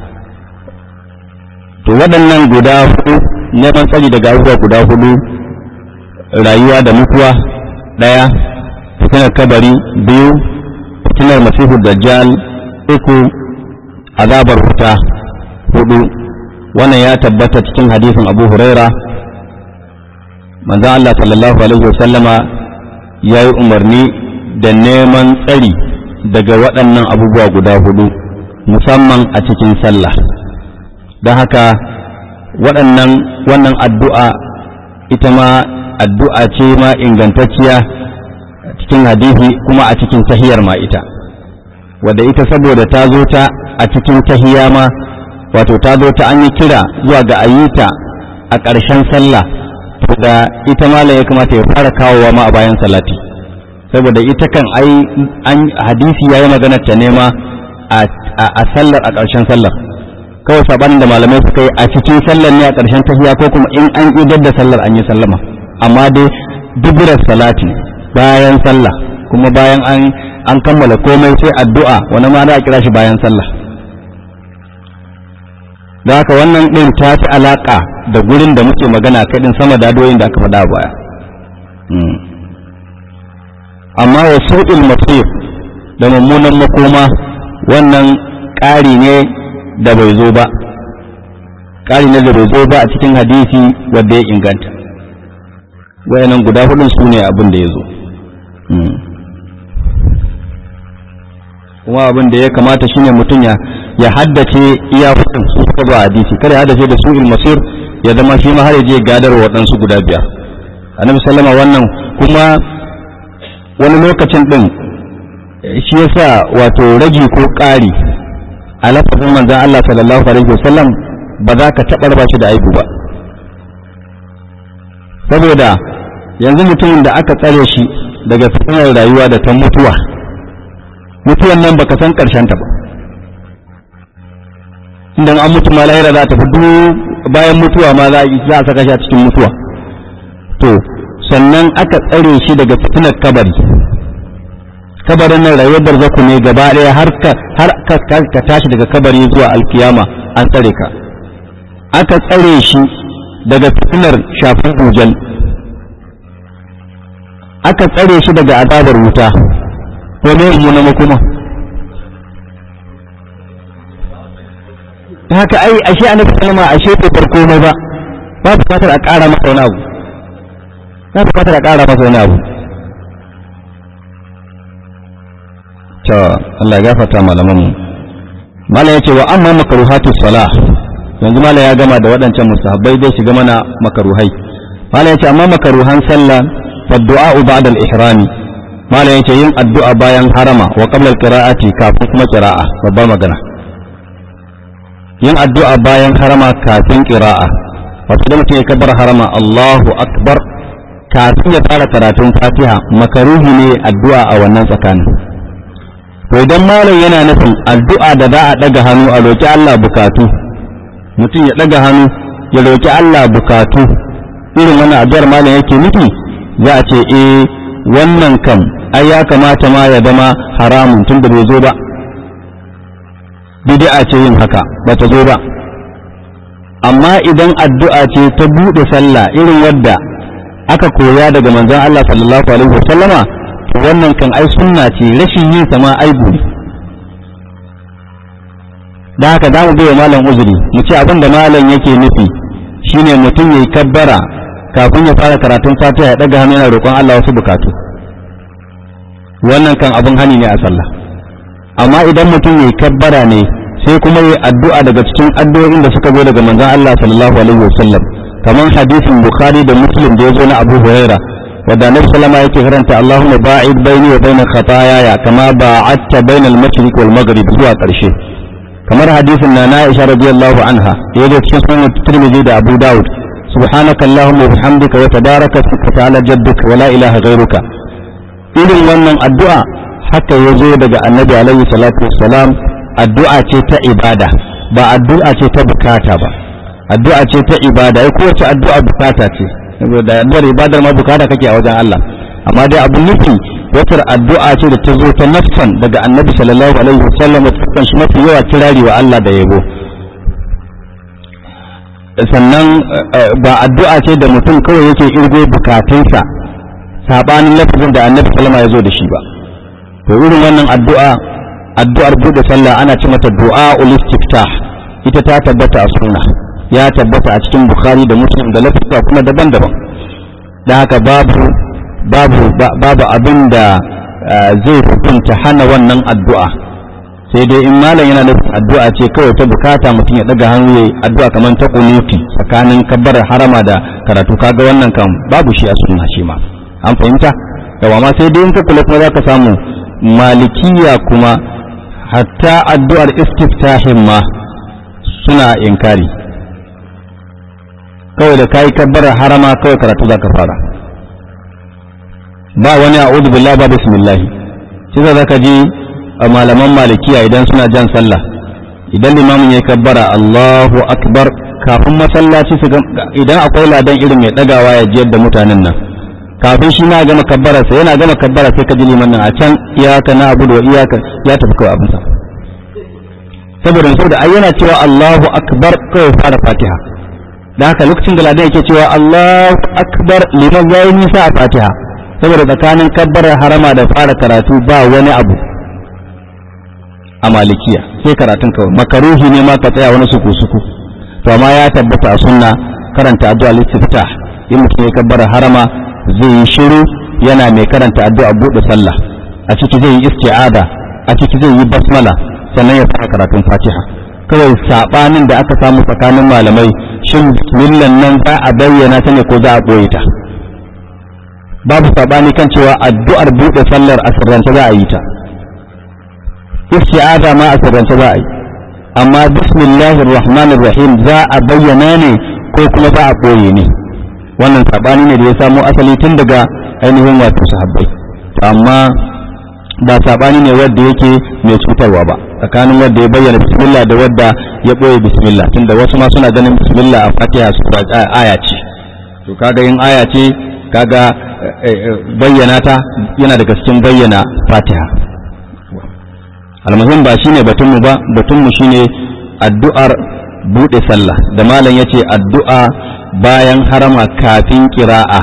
to waɗannan guda hudu neman tsari daga abubuwa guda hudu rayuwa da mutuwa ɗaya fitinar kabari biyu fitinar masihu dajjal uku azabar wuta hudu wannan ya tabbata cikin hadisin abu huraira manzon Allah sallallahu alaihi wasallama ya yi umarni da neman tsari daga waɗannan abubuwa guda hudu musamman a cikin sallah don haka waɗannan wannan addu'a ita ma addu'a ce ma ingantacciya cikin hadisi kuma a cikin tahiyar ma ita wadda ita saboda ta zo ta a cikin tahiya ma wato ta zo ta an yi kira zuwa ga ayyuta a ƙarshen sallah da ita mala ya kamata ya fara kawowa ma a bayan salati saboda ita kan ai an hadisi ya yi maganar ta nema a sallar a ƙarshen sallar kawai sabanin da malamai suka yi a cikin sallar ne a ƙarshen tahiya ko kuma in an idar da sallar an yi sallama amma dai duburar salati bayan sallah kuma bayan an an kammala komai sai addu'a wani ma za a kira shi bayan sallah da haka wannan ɗin ta fi alaƙa da gurin da muke magana kaɗin sama da adoyin da aka faɗa baya amma wa sau'il masir da mummunan makoma wannan ƙari ne da bai zo ba ƙari ne da bai zo ba a cikin hadisi wanda ya inganta wayannan guda hudun su ne abin da ya zo kuma abin da ya kamata shine mutum ya ya haddace iya hudun su suka zo a hadisi kada ya haddace da su masir ya zama shi ma har ya je gadar waɗansu guda biyar annabi sallama wannan kuma wani lokacin din shi yasa wato ragi ko ƙari a lafazin manzon Allah sallallahu alaihi wasallam ba za ka taɓa raba shi da aibu ba saboda yanzu mutumin da aka tsare shi daga fitinar rayuwa da ta mutuwa mutuwan nan baka san karshen ta ba idan an mutu ma lahira za ta fi bayan mutuwa ma za a saka shi a cikin mutuwa to sannan aka tsare shi daga fitinar kabari kabarin nan rayuwar barzaku ne gaba ɗaya har ka har ka tashi daga kabari zuwa alkiyama an tsare ka aka tsare shi daga fitinar shafin hujal aka tsare shi daga azabar wuta ko ne mu na makoma haka ai ashe annabi sallama ashe bai bar komai ba ba bukatar a ƙara masa wani abu ba bukatar a ƙara masa wani abu to Allah ya gafarta malaman mu malam yace wa amma makruhatu salah yanzu malam ya gama da waɗancan mustahabbai dai shiga mana makaruhai malam yace amma makaruhan sallah fa du'a ba'da al-ihrami malam yace yin addu'a bayan harama wa qabla al-qira'ati kafin kuma qira'a babbar magana yin addu'a bayan harama kafin qira'a wato da mutum ya kabbar harama Allahu akbar kafin ya fara karatun Fatiha makaruhi ne addu'a a wannan tsakanin to idan malam yana nufin addu'a da za a daga hannu a roki Allah bukatu mutum ya daga hannu ya roki Allah bukatu irin wannan addu'ar malam yake nufi za a ce eh wannan kam ai ya kamata ma ya zama haramun tun da bai zo ba bid'a ce yin haka ba ta zo ba amma idan addu'a ce ta buɗe sallah irin wadda aka koya daga manzon Allah sallallahu alaihi wasallama wannan kan ai sunna ce rashin yin sa ma aibu ne da haka za mu bai malam uzuri mu ce abin da malam yake nufi shine mutum yayi kabbara kafin ya fara karatun fatiha ya daga hannu yana roƙon Allah wasu bukatu wannan kan abin hani ne a sallah amma idan mutum yayi kabbara ne sai kuma yi addu'a daga cikin addu'o'in da suka zo daga manzon Allah sallallahu alaihi wasallam kamar hadisin Bukhari da Muslim da ya zo na Abu Huraira wadda Annabi sallama yake karanta Allahumma ba'id baini wa baina khataaya kama ba'adta bainal mashriq wal maghrib zuwa ƙarshe kamar hadisin na Aisha radiyallahu anha da ya zo cikin sunan Tirmidhi da Abu Dawud subhanaka Allahumma wa bihamdika wa tabaraka wa ta'ala jadduka wa la ilaha ghayruka irin wannan addu'a haka ya zo daga Annabi alaihi salatu wassalam addu'a ce ta ibada ba addu'a ce ta bukata ba addu'a ce ta ibada ya kowace addu'a bukata ce da addu'ar ibadar ma bukata kake a wajen Allah amma dai abun nufi wata addu'a ce da ta zo ta nafsan daga annabi sallallahu alaihi wasallam da ta shi mafi yawa kirari wa Allah da yabo sannan ba addu'a ce da mutum kawai yake irgo bukatunsa sabanin lafazin da annabi sallama ya zo da shi ba to irin wannan addu'a addu'ar buɗe sallah ana ce mata du'a istiftah ita ta tabbata a sunna ya tabbata a cikin bukhari da muslim da lafiya kuma daban-daban da haka babu babu babu abin da zai hukunta hana wannan addu'a sai dai in malam yana nufin addu'a ce kawai ta bukata mutum ya daga hannu yayi addu'a kamar ta kunuti tsakanin kabbarar harama da karatu kaga wannan kan babu shi a sunna shi ma an fahimta yawa ma sai dai in ka kula kuma zaka samu malikiya kuma hatta addu'ar istiftahin ma suna inkari kawai da kayi kabbarar harama kawai karatu zaka fara ba wani a'udhu billahi ba bismillah shi za ka ji a malaman malikiya idan suna jan sallah idan limamin ya kabbara Allahu akbar kafin masallaci su idan akwai ladan irin mai dagawa ya jiyar da mutanen nan kafin shi na gama kabbara sai yana gama kabbara sai ka ji liman nan a can iyaka na abudu wa iyaka ya tafi kawai abin sa saboda saboda ai yana cewa Allahu akbar kawai fara Fatiha da haka lokacin da ladan yake cewa Allahu akbar liman yayi nisa a Fatiha saboda tsakanin kabbarar harama da fara karatu ba wani abu a malikiya sai karatun kawai makaruhi ne ma ka tsaya wani suku suku to amma ya tabbata a sunna karanta addu'a listiftah in mutum ya kabbara harama zai yi shiru yana mai karanta addu'a buɗe sallah a ciki zai yi isti'ada a ciki zai yi basmala sannan ya fara karatun fatiha kawai sabanin da aka samu tsakanin malamai shin bismillah nan za a bayyana ta ne ko za a ɓoye ta babu sabani kan cewa addu'ar buɗe sallar a sirrance za a yi ta isti'aza ma a sirrance za a yi amma bismillahir rahmanir rahim za a bayyana ne ko kuma za a ɓoye ne wannan sabani ne da ya samo asali tun daga ainihin wato sahabbai to amma ba sabani ne wanda yake mai cutarwa ba tsakanin wanda ya bayyana bismillah da wanda ya ɓoye bismillah tunda wasu ma suna ganin bismillah a fatiha su aya ce to kaga in aya ce kaga bayyana ta yana daga cikin bayyana fatiha almuhim ba shine batunmu ba batunmu shine addu'ar bude sallah da malam yace addu'a bayan harama kafin kira'a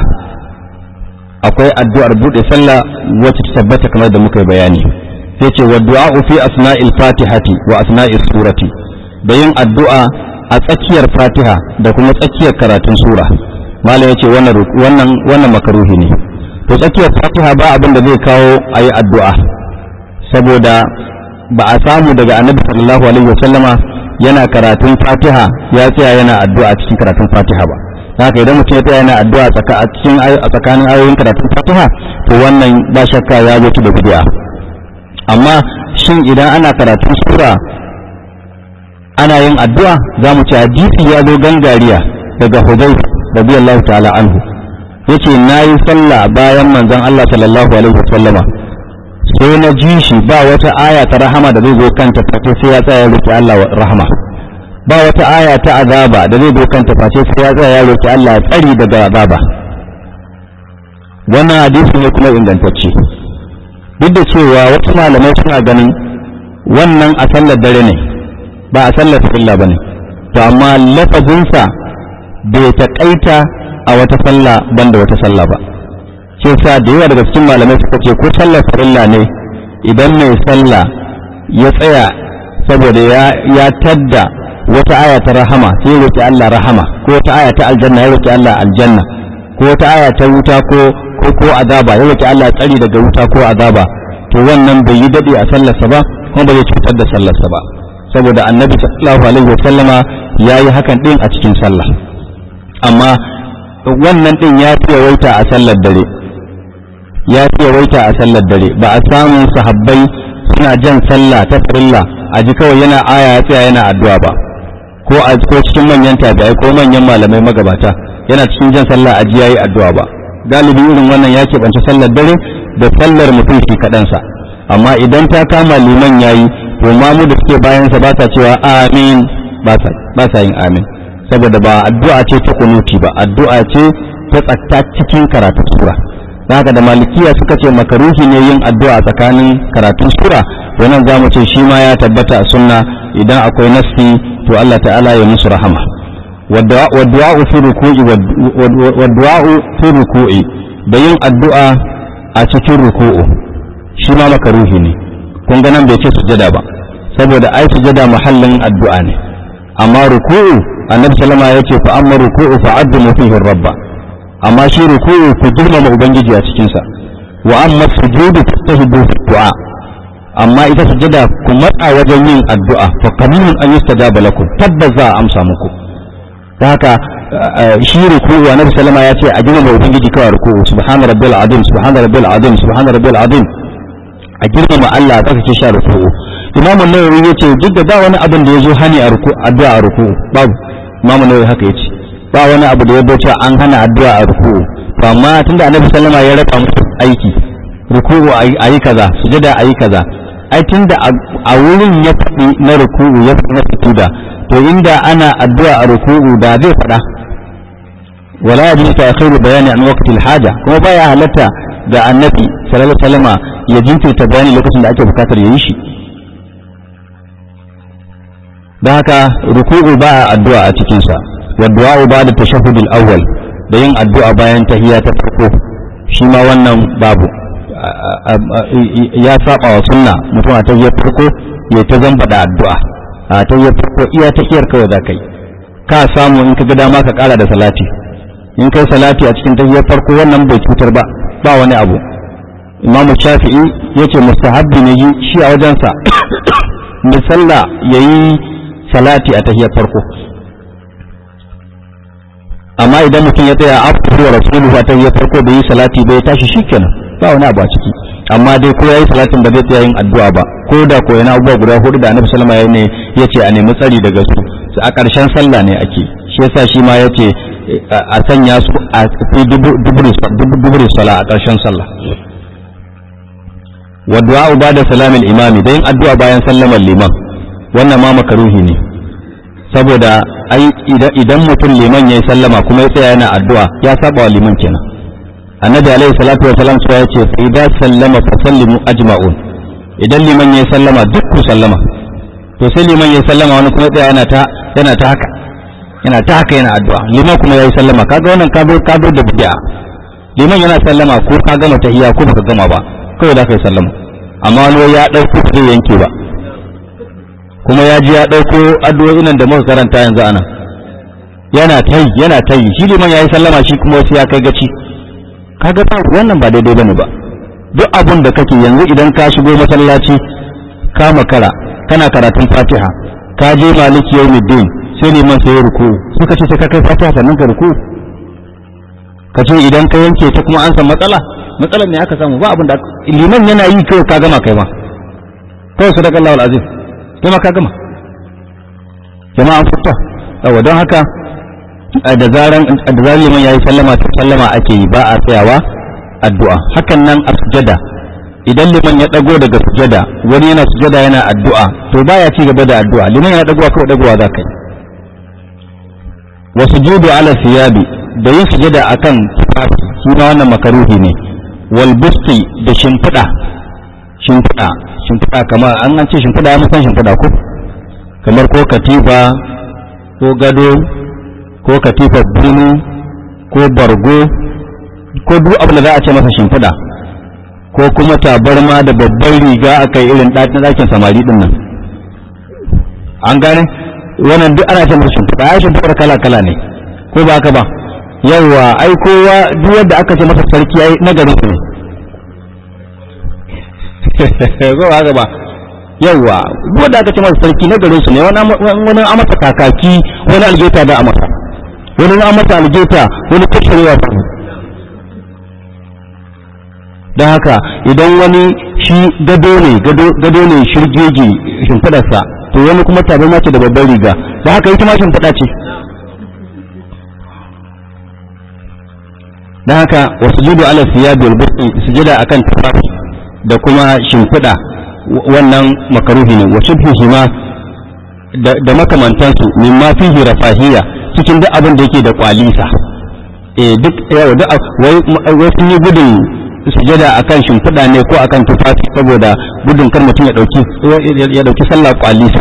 akwai addu'ar bude sallah wacce ta tabbata kamar da muka yi bayani sai ce wa du'a fi asna'il fatihati wa asna'is surati da yin addu'a a tsakiyar fatiha da kuma tsakiyar karatun sura malam yace wannan wannan wannan makaruhi ne to tsakiyar fatiha ba abin da zai kawo ayi addu'a saboda ba a samu daga annabi sallallahu alaihi wasallama yana karatun fatiha ya tsaya yana addu'a cikin karatun fatiha ba haka idan mutum ya tsaya yana addu'a a cikin a tsakanin ayoyin karatun fatiha to wannan ba shakka ya zo da bid'a amma shin idan ana karatun sura ana yin addu'a za mu ci hadisi ya zo gangariya daga hudayf radiyallahu ta'ala anhu yace nayi sallah bayan manzon Allah sallallahu alaihi wasallama sai na ji shi ba wata aya ta rahama da zai zo kanta face sai ya tsaya roki Allah rahama ba wata aya ta azaba da zai zo kanta face sai ya tsaya roki Allah tsari daga azaba wannan hadisi ne kuma ingantacce duk da cewa wasu malamai suna ganin wannan a sallar dare ne ba a sallar farilla bane to amma lafazinsa bai taƙaita a wata sallah banda wata sallah ba shi sa da yawa daga cikin malamai suka ce ko sallar farilla ne idan mai sallah ya tsaya saboda ya ya tadda wata aya ta rahama sai ya roki Allah rahama ko wata aya ta aljanna ya roki Allah aljanna ko wata aya ta wuta ko ko ko azaba ya roki Allah tsari daga wuta ko azaba to wannan bai yi dade a sallarsa ba kuma bai cutar da sallarsa ba saboda annabi sallallahu alaihi wasallama yayi hakan din a cikin sallah amma wannan din ya fi yawaita a sallar dare ya fi yawaita a sallar dare ba a samu sahabbai suna jan sallah ta farilla a ji kawai yana aya ya tsaya yana addu'a ba ko a ko cikin manyan tabi'ai ko manyan malamai magabata yana cikin jan sallah a ji yayi addu'a ba galibi irin wannan ya keɓance sallar dare da sallar mutum shi kaɗansa amma idan ta kama liman yayi to mamu da suke bayansa ba sa cewa amin ba sa yin amin saboda ba addu'a ce ta kunuti ba addu'a ce ta tsakta cikin karatun sura haka da malikiya suka ce makaruhi ne yin addu'a tsakanin karatun sura wannan za mu ce shi ma ya tabbata a sunna idan akwai nassi to Allah ta'ala ya musu rahama waddu'a'u fi ruku'i waddu'a'u fi ruku'i da yin addu'a a cikin ruku'u shi ma makaruhi ne kun ga nan bai ce sujada ba saboda ai sujada muhallin addu'a ne amma ruku'u annabi sallama ya ce fa amma ruku'u fa addu fihi rabba amma shi ruku'u ku girmama ubangiji a cikin sa wa amma sujudu fastahibu fi du'a amma ita sujada ku matsa wajen yin addu'a fa qaminun an yustajaba lakum tabbas za a amsa muku ta haka shi ruku'u annabi sallama ya ce a girmama ubangiji kawai ruku'u subhana rabbil azim subhana rabbil azim subhana rabbil azim a girmama Allah zaka ce sha ruku'u Imam Nawawi yace duk da ba wani abin da yazo hani a ruku addu'a a ruku'u babu Imam Nawawi haka yace ba wani abu da ya bace an hana addu'a a ruku'u to amma tunda Annabi sallama ya raka musu aiki ruku'u ayi kaza sujada ayi kaza ai tunda a wurin ya faɗi na ruku'u ya faɗi na sujuda to inda ana addu'a a ruku'u da zai faɗa wala yajuzu ta'khiru bayani an waqti al-haja kuma baya halatta ga annabi sallallahu alaihi wasallama ya jinkirta bayani lokacin da ake bukatar yayi shi don haka ruku'u ba a addu'a a cikin sa wa du'a ba da tashahhud al-awwal da yin addu'a bayan tahiyya ta farko shi ma wannan babu ya saba wa sunna mutum a tahiyyar farko ya ta zamba da addu'a a tahiyyar farko iya tahiyar kawai za kai ka samu in ka ga dama ka kara da salati in kai salati a cikin tahiyyar farko wannan bai cutar ba ba wani abu imamu shafi'i ya ce mustahabbi ne yi shi a wajensa da sallah ya yi salati a tahiyar farko amma idan mutum ya tsaya after wa rasuluhu a tahiyar farko da yi salati bai tashi shikenan ba wani abu a ciki amma dai ko yayi salatin ba zai tsaya yin addu'a ba ko da ko yana abubuwa guda hudu da annabi sallama ya ne ya ce a nemi tsari daga su a ƙarshen sallah ne ake shi yasa shi ma ya ce a sanya su a fi duburi sala a ƙarshen sallah wa du'a ba da salamin imami da yin addu'a bayan sallamar liman wannan ma makaruhi ne saboda ai idan mutum liman ya yi sallama kuma ya tsaya yana addu'a ya saba wa liman kenan annabi alaihi salatu wa salam ya ce fa idza sallama fa sallimu ajma'un idan liman ya yi sallama duk ku sallama to sai liman ya yi sallama wani kuma tsaya yana ta yana ta haka yana ta haka yana addu'a liman kuma yayi sallama kaga wannan ka zo ka zo da bid'a liman yana sallama ko ka gama tahiyya ko baka gama ba kawai da kai sallama amma wani ya dauko ba zai yanke ba kuma ya ji ya dauko addu'o'in nan da muka karanta yanzu ana yana tayi yana tayi shi liman yayi sallama shi kuma wasu ya kai gaci kaga ba wannan ba daidai bane ba duk abun da kake yanzu idan ka shigo masallaci ka makara kana karatun fatiha ka je maliki yawmiddin sai neman sai ruku suka ce sai ka kai fatiha sannan ka ruku ka ce idan ka yanke ta kuma an san matsala matsalar ne aka samu ba abin da liman yana yi kawai ka gama kai ma kawai sadaka Allahu azim kai ma ka gama jama'a an fita yawa don haka da zaran da zaran liman yayi sallama ta sallama ake yi ba a tsayawa addu'a hakan nan a sujada idan liman ya dago daga sujada wani yana sujada yana addu'a to baya ci gaba da addu'a liman yana dagowa kawai dagowa za ka yi wa sujudu ala siyabi da yin sujada akan tufafi shi ma wannan makaruhi ne wal busti da shimfiɗa shimfiɗa shimfiɗa kamar an an ce shimfiɗa ya musan shimfiɗa ko kamar ko katifa ko gado ko katifa bunu ko bargo ko duk abin da za a ce masa shimfiɗa ko kuma tabarma da babban riga aka yi irin ɗakin samari ɗin nan an gane wannan duk ana ce masa shimfiɗa ai shimfiɗar kala kala ne ko ba haka ba yawwa ai kowa duk wanda aka ce masa sarki ai na garin su ne ko ba haka ba yawwa duk wanda aka ce masa sarki na garin su ne wani wani amasa kakaki wani algeta da amasa wani amasa algeta wani kashirewa ba don haka idan wani shi gado ne gado ne shirgege shimfiɗarsa to wani kuma tabarma ce da babban riga da haka ita ma shimfiɗa ce don haka wasu judu ala siyabi albuqi sujada akan tufafi da kuma shimfiɗa wannan makaruhi ne wasu fihi ma da makamantansu mimma fihi rafahiya cikin duk abin da yake da kwalisa eh duk yawa duk wai sun yi gudun sujada akan shimfiɗa ne ko akan tufafi saboda gudun kar mutum ya ɗauki ya ɗauki sallah kwalisa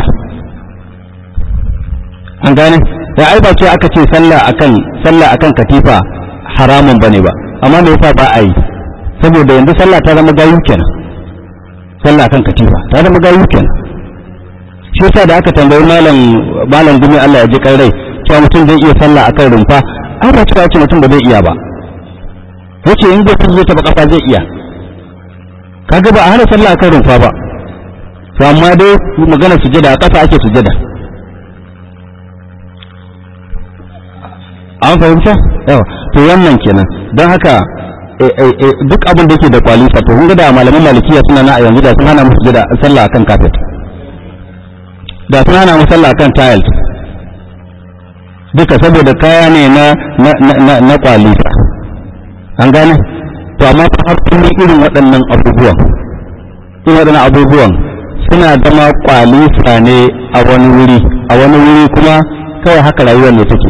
an gane ya ai ba ce aka ce sallah akan sallah akan katifa haramun bane ba amma me yasa ba a yi saboda yanzu sallah ta zama gayu kenan sallah kan katifa ta zama gayu kenan shi yasa da aka tambayi malam malam dumi Allah ya ji kai rai cewa mutum zai iya sallah akan rumfa ai ba cewa ce mutum ba zai iya ba yace in zai zai taba kafa zai iya kaga ba a hana sallah akan rumfa ba to amma dai magana sujada a kafa ake sujada an fahimta yawa to wannan kenan don haka duk abin da yake da kwalisa to kun ga da malaman malikiya suna na a yanzu da sun hana musu sujada sallah akan kafet da sun hana mu sallah akan tiles duka saboda kaya ne na na na na kwalisa an gane to amma har kun irin waɗannan abubuwan irin waɗannan abubuwan suna zama kwalisa ne a wani wuri a wani wuri kuma kawai haka rayuwar ne take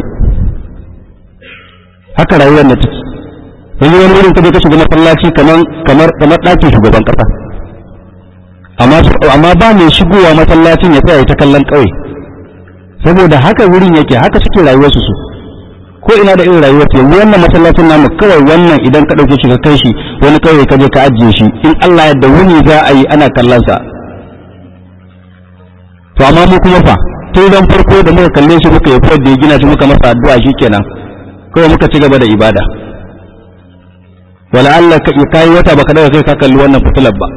haka rayuwar ne take yanzu wani wurin kaje ka shiga masallaci kamar kamar kamar ɗakin shugaban ƙasa amma amma ba mai shigowa masallacin ya tsaya ta kallon ƙauye saboda haka wurin yake haka suke rayuwarsu su ko ina da irin rayuwar su yanzu wannan masallacin namu kawai wannan idan ka ɗauke shi ka kai shi wani ƙauye ka je ka ajiye shi in Allah yadda wuni za a yi ana kallon sa to amma mu kuma fa tun ran farko da muka kalle shi muka yi da ya gina shi muka masa addu'a shikenan kawai muka ci gaba da ibada wala Allah ka kai wata baka daga kai ka kalli wannan fitilar ba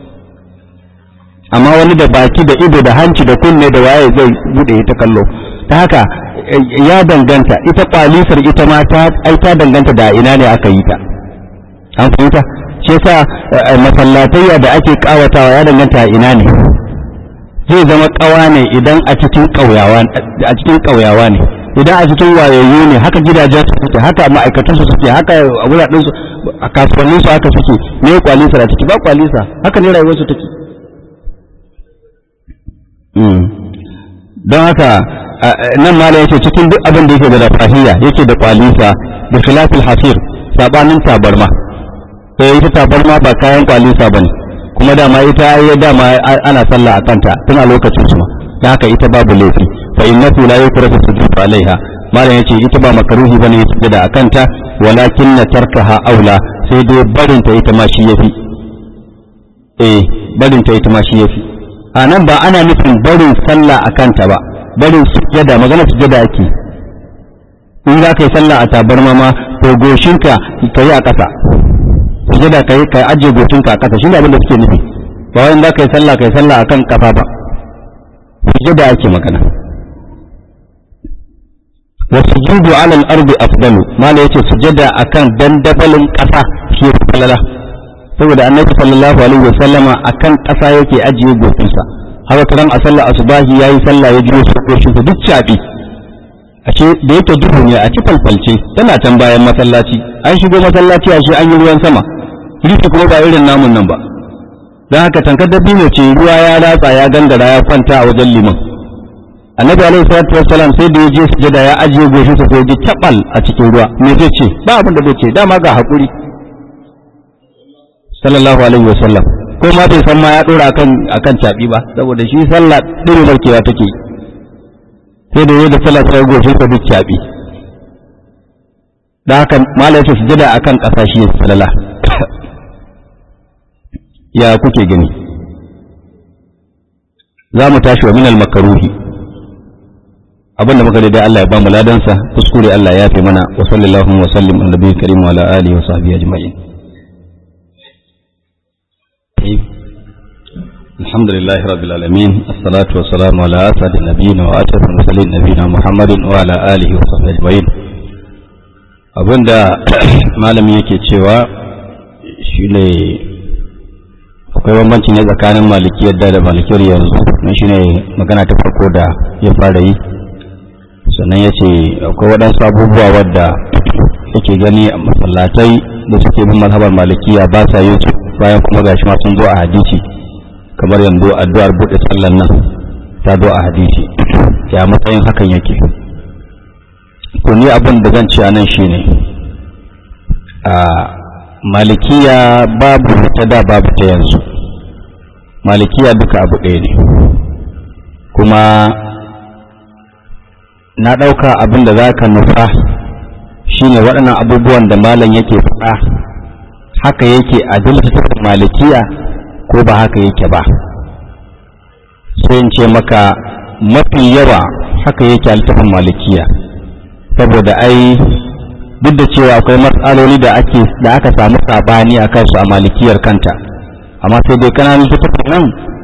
amma wani da baki da ido da hanci da kunne da waye zai bude ta kallo ta haka ya danganta ita kwalisar ita ma ta ai ta danganta da ina ne aka yi ta an fahimta shi yasa masallatayya da ake kawatawa ya danganta a ina ne zai zama kawa ne idan a cikin kauyawa a cikin kauyawa ne idan a cikin wayayyu ne haka gidajen su suke haka ma'aikatan su suke haka wuraren su a kasuwannin su haka suke me kwalisa da ciki ba kwalisa haka ne rayuwar su take don haka nan ma yace cikin duk abin da yake da rafahiyya yake da kwalisa da khilafil hasir sabanin tabarma sai ita tabarma ba kayan kwalisa bane kuma dama ita ya dama ana sallah a kanta tun a lokacin su ma da haka ita babu laifi fa innahu la yukrahu sujud alaiha malam yace ita ba makaruhi bane sujada a kanta walakin na tarkaha aula sai dai barin ta ita ma shi yafi eh barin ta ita ma shi yafi a nan ba ana nufin barin sallah a kanta ba barin sujada magana sujada ake in za ka yi sallah a tabarma ma to goshinka ka yi a ƙasa sujada ka yi ka ajiye goshinka a ƙasa shi ne abin da suke nufi ba wani za ka yi sallah ka yi sallah a kan ƙafa ba sujada ake magana wa sujudu ala al-ardi afdalu mala yace sujada akan dandabalin ƙasa shi ya falala saboda annabi sallallahu alaihi wa sallama akan ƙasa yake ajiye goshinsa haka karan a sallar asubahi yayi sallah ya jiyo goshin sa duk cabi a ce da yake duhu ne a ci falfalce tana can bayan masallaci an shigo masallaci a shi an yi ruwan sama rufe kuma ba irin namun nan ba don haka tankar dabino ce ruwa ya ratsa ya gangara ya kwanta a wajen liman annabi alaihi salatu wassalam sai da ya je sujada ya ajiye goshin sa sai ya tabal a cikin ruwa me zai ce ba abin da zai ce dama ga hakuri sallallahu alaihi wasallam ko ma bai san ma ya dora akan akan cabi ba saboda shi sallah dire barkewa take sai da yadda sallah sai goshin sa duk cabi da haka malai ce sujada akan kasa shi sallallahu ya kuke gani za mu tashi wa minal makaruhi abin da muka daidai Allah ya ba mu ladansa kuskure Allah ya fi mana wa sallallahu wa sallim ala nabiyyi karim wa ala alihi wa sahbihi ajma'in الحمد لله رب العالمين الصلاة والسلام على أسعد النبيين وأشرف المرسلين نبينا محمد وعلى آله وصحبه أجمعين abinda malami yake cewa shine akwai bambanci ne tsakanin malikiyar da da malikiyar yanzu don shine magana ta farko da ya fara yi sannan ya ce akwai waɗansu abubuwa wadda yake gani a masallatai da suke bin mazhabar malikiya ba sa yin su bayan kuma gashi ma sun zo a hadisi kamar yanzu addu'ar buɗe sallan nan ta zo a hadisi ya matsayin hakan yake to ni abin da zan ce a nan shine a malikiya babu ta da babu ta yanzu malikiya duka abu ɗaya ne kuma na ɗauka abin da za ka nufa shine waɗannan abubuwan da malam yake faɗa haka yake a littattafin malikiya ko ba haka yake ba sai in ce maka mafi yawa haka yake altafin malikiya saboda ai duk da cewa akwai matsaloli da ake da aka samu sabani a kansu a malikiyar kanta amma sai dai kananan littattafan nan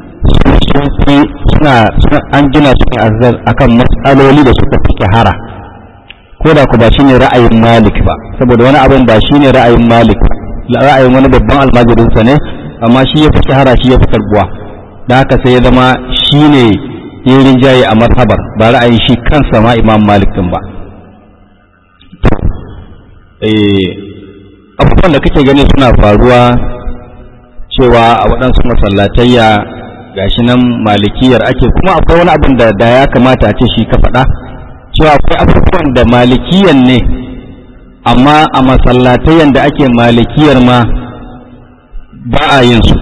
suna an gina su ne akan matsaloli da suka fi shahara ko da ku ba shine ra'ayin malik ba saboda wani abin ba shine ra'ayin malik ra'ayin wani babban almajirinsa ne amma shi ya fi shahara shi ya fi karbuwa da haka sai ya zama shine yin rinjaye a marhabar ba ra'ayin shi kansa ma imam malik din ba abubuwan da kake gani suna faruwa cewa a waɗansu masallatayya gashi nan malikiyar ake kuma akwai wani abin da da ya kamata a ce shi ka faɗa cewa akwai abubuwan da malikiyan ne amma a masallatayyan da ake malikiyar ma ba a yin su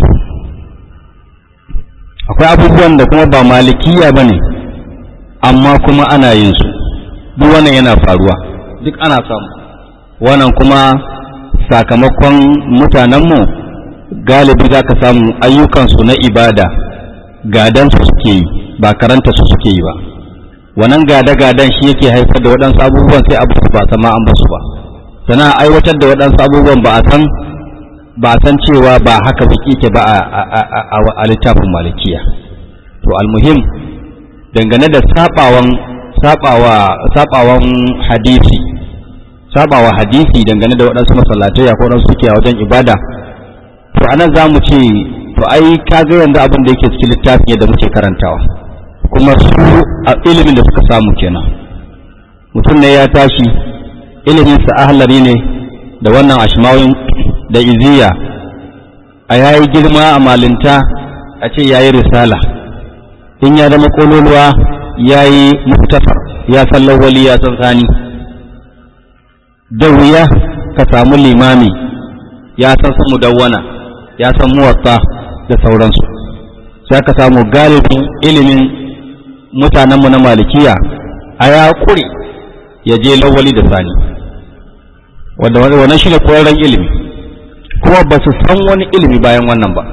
akwai abubuwan da kuma ba malikiya ba ne amma kuma ana yin su duk wannan yana faruwa duk ana samu wannan kuma sakamakon mutanenmu galibi za ka samu ayyukansu na ibada gadansu suke yi ba karanta su suke yi ba wannan gada-gadan shi yake haifar da waɗansu abubuwan sai abu ba sama an basu ba sana aiwatar da waɗansu abubuwan ba a san ba a san cewa ba haka biki ke ba a littafin malikiya to almuhim dangane da sabawan sabawa sabawan hadisi sabawa hadisi dangane da waɗansu masallatai ko waɗansu suke a wajen ibada to anan za mu ce to ai ka ga yanzu abin da yake cikin littafin yadda muke karantawa kuma su a ilimin da suka samu kenan mutum ne ya tashi ilimin sa ahlari ne da wannan ashmawin da iziya a yayi girma a malinta a ce yayi risala in ya zama kololuwa yayi muktafar ya san lawali ya san sani da wuya ka samu limami ya san su mudawwana ya san muwatta da sauransu sai ka samu galibin ilimin mutanenmu na malikiya a ya kure ya je lawali da sani wanda wannan shi ne koyarren ilimi kuma ba su san wani ilimi bayan wannan ba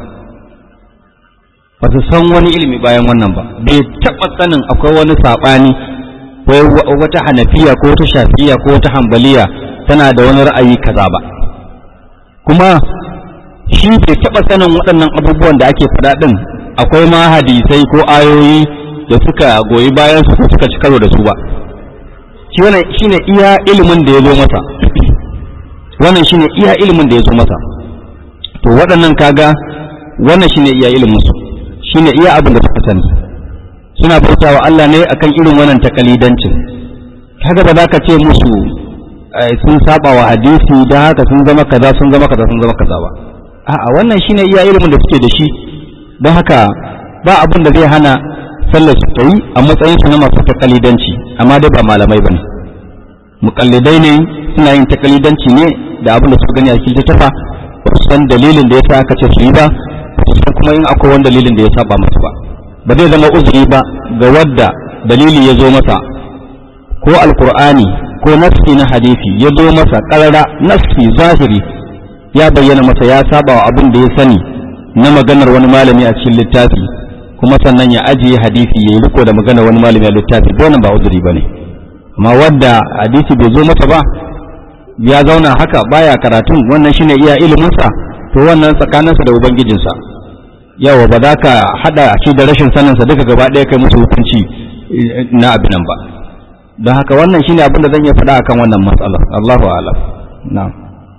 ba su san wani ilimi bayan wannan ba bai taɓa sanin akwai wani saɓani wata hanafiya ko wata shafiya ko wata hambaliya tana da wani ra'ayi kaza ba kuma shi bai taɓa sanin waɗannan abubuwan da ake faɗa ɗin akwai ma hadisai ko ayoyi da suka goyi bayan su suka ci karo da su ba shi wannan shine iya ilimin da ya zo masa wannan shine iya ilimin da ya zo masa to waɗannan kaga wannan shine iya ilimin su shine iya abin da suka sani suna bautawa Allah ne akan irin wannan takalidancin kaga ba za ka ce musu sun saba wa hadisi da haka sun zama kaza sun zama kaza sun zama kaza ba a'a wannan shine iya ilimin da suke da shi don haka ba abin da zai hana sallar su ta yi a matsayin su na masu takalidanci amma dai ba malamai bane muqallidai ne suna yin takalidanci ne da abin da suka gani a cikin tafa ba su san dalilin da yasa aka ce su yi ba su san kuma in akwai wani dalilin da ya saba musu ba ba zai zama uzuri ba ga wadda dalili ya zo masa ko alkur'ani ko nassi na hadisi ya zo masa karara nassi zahiri ya bayyana masa ya saba wa abin da ya sani na maganar wani malami a cikin littafi kuma sannan ya ajiye hadisi ya yi riko da maganar wani malami a littafi wannan ba uzuri bane amma wadda hadisi bai zo masa ba ya zauna haka baya karatun wannan shine iya iliminsa to wannan tsakaninsa da ubangijinsa yawa ba za ka hada shi da rashin saninsa duka gaba ɗaya kai musu hukunci na abin nan ba don haka wannan shine abin da zan iya faɗa akan wannan matsalar Allahu a'lam na'am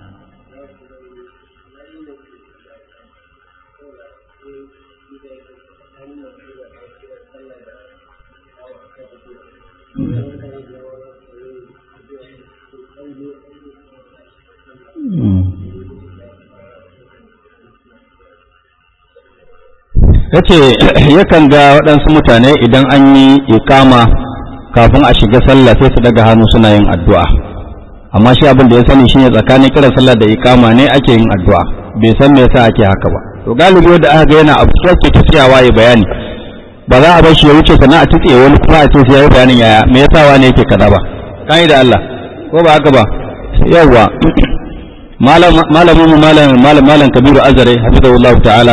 ya ce yakan ga waɗansu mutane idan an yi ikama kafin a shiga sallah sai su daga hannu suna yin addu'a amma shi abin da ya sani shine tsakanin kiran sallah da ikama ne ake yin addu'a bai san me yasa ake haka ba to galibi wanda aka ga yana abu ke tafiyawa ya bayani ba za a bar shi ya wuce sannan a tutse wani kuma a ce sai ya yi bayanin yaya me yasa wani yake kaza ba kai da Allah ko ba haka ba yawwa malamin mu malam malam malam kabiru azare hafizahullahu ta'ala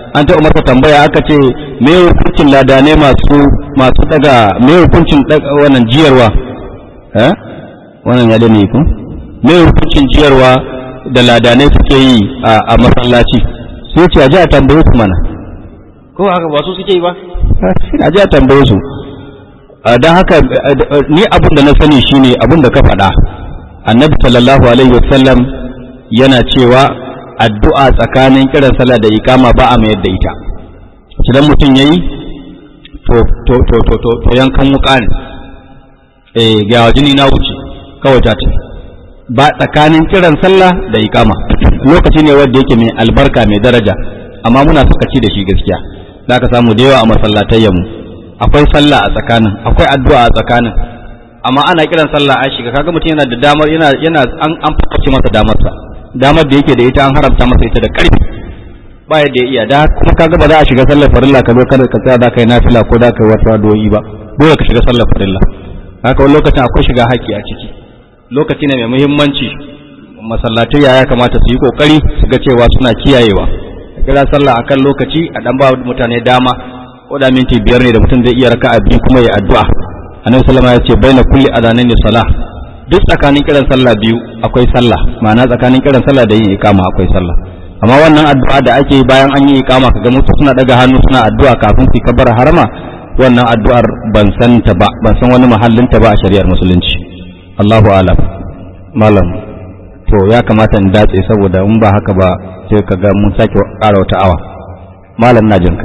an taɓa masa tambaya aka ce me hukuncin ladanai masu masu daga me hukuncin wannan jiyarwa eh wannan ya dane ku me hukuncin jiyarwa da ladanai suke yi a masallaci sai ce a ji a tambaye su mana ko haka ba su suke yi ba a ji a tambaye su don haka ni abin da na sani shine abin da ka faɗa annabi sallallahu alaihi wasallam yana cewa addu'a tsakanin kiran sallah da ikama ba a mayar da ita idan mutum yayi to to to to to, to yankan wuka ne eh ga jini na wuce kawai ta ba tsakanin kiran sallah da ikama lokaci ne wanda yake mai albarka mai daraja amma muna sakaci da shi gaskiya za ka samu da yawa a masallatayyan mu akwai sallah a tsakanin akwai addu'a a tsakanin amma ana kiran sallah an shiga kaga mutum yana da damar yana yana an an fakace masa damarsa damar da yake da ita an haramta masa ita da ƙarfi ba yadda ya iya da kuma kaga ba za a shiga sallar farilla ka zo kada ka tsaya da kai nafila ko da kai wasu addu'o'i ba dole ka shiga sallar farilla haka wani lokacin akwai shiga haƙƙi a ciki lokaci ne mai muhimmanci masallatai ya kamata su yi kokari su ga cewa suna kiyayewa kira sallah akan lokaci a dan ba mutane dama ko da minti biyar ne da mutum zai iya raka'a biyu kuma ya addu'a annabi sallama ya ce baina kulli adanaini salah duk tsakanin kiran sallah biyu akwai sallah ma'ana tsakanin kiran sallah da yin ikama akwai sallah amma wannan addu'a da ake yi bayan an yi ikama kaga mutum suna daga hannu suna addu'a kafin su kabar harama wannan addu'ar ban san ta ba ban san wani mahallin ta ba a shari'ar musulunci Allahu a'lam malam to ya kamata in datse saboda in ba haka ba sai kaga mun sake ƙara wata awa malam na jinka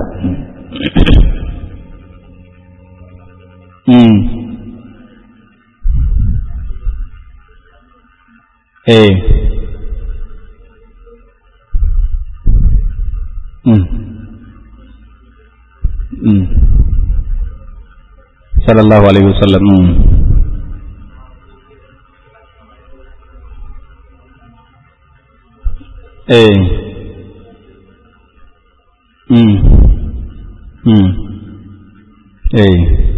Mm. Eh. Mm. Mm. Sallallahu alaihi wasallam. Mm. Eh. Mm. Mm. Eh.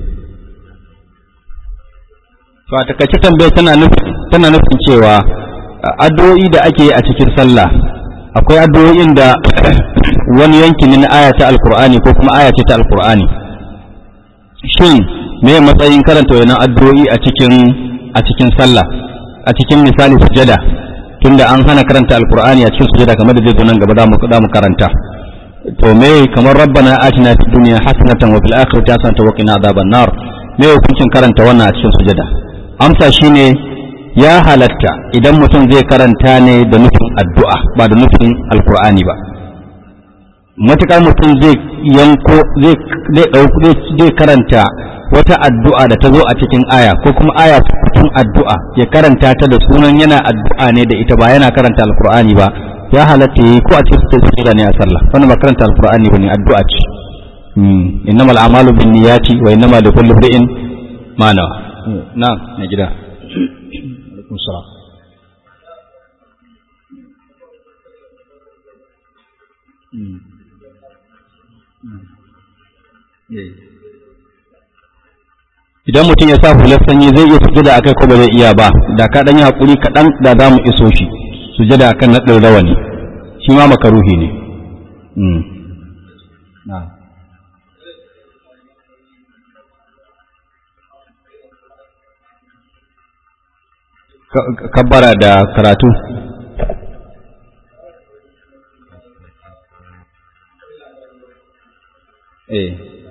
to a takaice tambayar tana nufin tana nufin cewa addu'o'i da ake yi a cikin sallah akwai addu'o'in da wani yanki ne na aya ta alkur'ani ko kuma aya ce ta alkur'ani shin me matsayin karanta wannan addu'o'i a cikin a cikin sallah a cikin misali sujada tunda an hana karanta alkur'ani a cikin sujada kamar da zai zo nan gaba za mu karanta to me kamar rabbana atina fid dunya hasanatan wa fil akhirati hasanatan wa qina adhaban nar me hukuncin karanta wannan a cikin sujada amsa shine ya halatta idan mutum zai karanta ne da nufin addu'a ba da nufin alkur'ani ba matuƙar mutum zai yanko zai karanta wata addu'a da ta zo a cikin aya ko kuma aya cikin addu'a ya karanta ta da sunan yana addu'a ne da ita ba yana karanta alkur'ani ba ya halatta yi ko a cikin sujada ne a sallah wannan ba karanta alkur'ani ba ne addu'a ce innamal a'malu bin niyyati wa innamal likulli imrin ma nawa na na gida alaikum salam idan mutum ya sa hular sanyi zai iya sujada akai ko ba zai iya ba da ka dan yi hakuri kaɗan da za mu iso shi sujada akan naɗin rawani shi ma makaruhi ne kabbara da karatu eh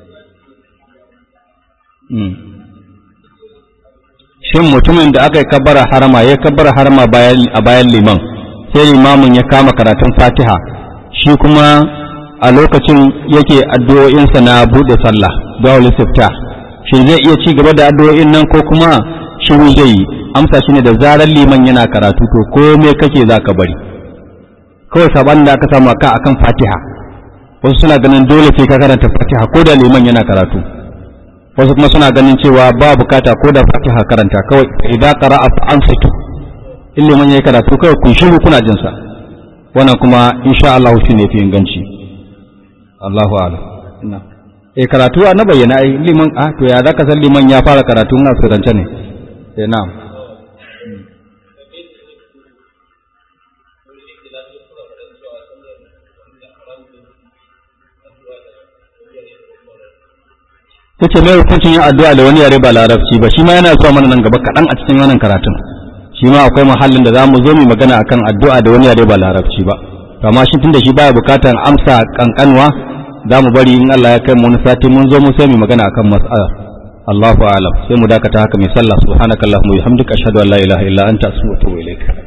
shin mutumin da aka yi kabbara harama ya kabbara harama a bayan liman sai limamin ya kama karatun fatiha shi kuma a lokacin yake addu'o'insa na buɗe sallah du'a istifta shin zai iya ci gaba da addu'o'in nan ko kuma shiru zai yi amsa shine da zarar liman yana karatu to komai kake za ka bari kawai saban da aka samu aka akan fatiha wasu suna ganin dole sai ka karanta fatiha ko da liman yana karatu wasu kuma suna ganin cewa ba bukata ko da fatiha karanta kawai idan qara'a fa ansitu in liman yayi karatu kawai kun shiru kuna jin sa wannan kuma insha Allah shi ne fi inganci Allahu a'lam ina eh karatu na bayyana ai liman ah to ya zaka san liman ya fara karatu na sirrance ne eh na'am ta ce mai hukuncin yin addu'a da wani yare ba larabci ba shi ma yana zuwa mana nan gaba kaɗan a cikin wannan karatun shi ma akwai mahallin da za mu zo mu magana akan addu'a da wani yare ba larabci ba amma shi tunda shi baya bukatan amsa kankanwa za mu bari in Allah ya kai mu wani sati mun zo mu sai mu magana akan mas'alar Allahu a'lam sai mu dakata haka mai sallah subhanakallahumma wa bihamdika ashhadu an la ilaha illa anta astaghfiruka wa atubu ilaik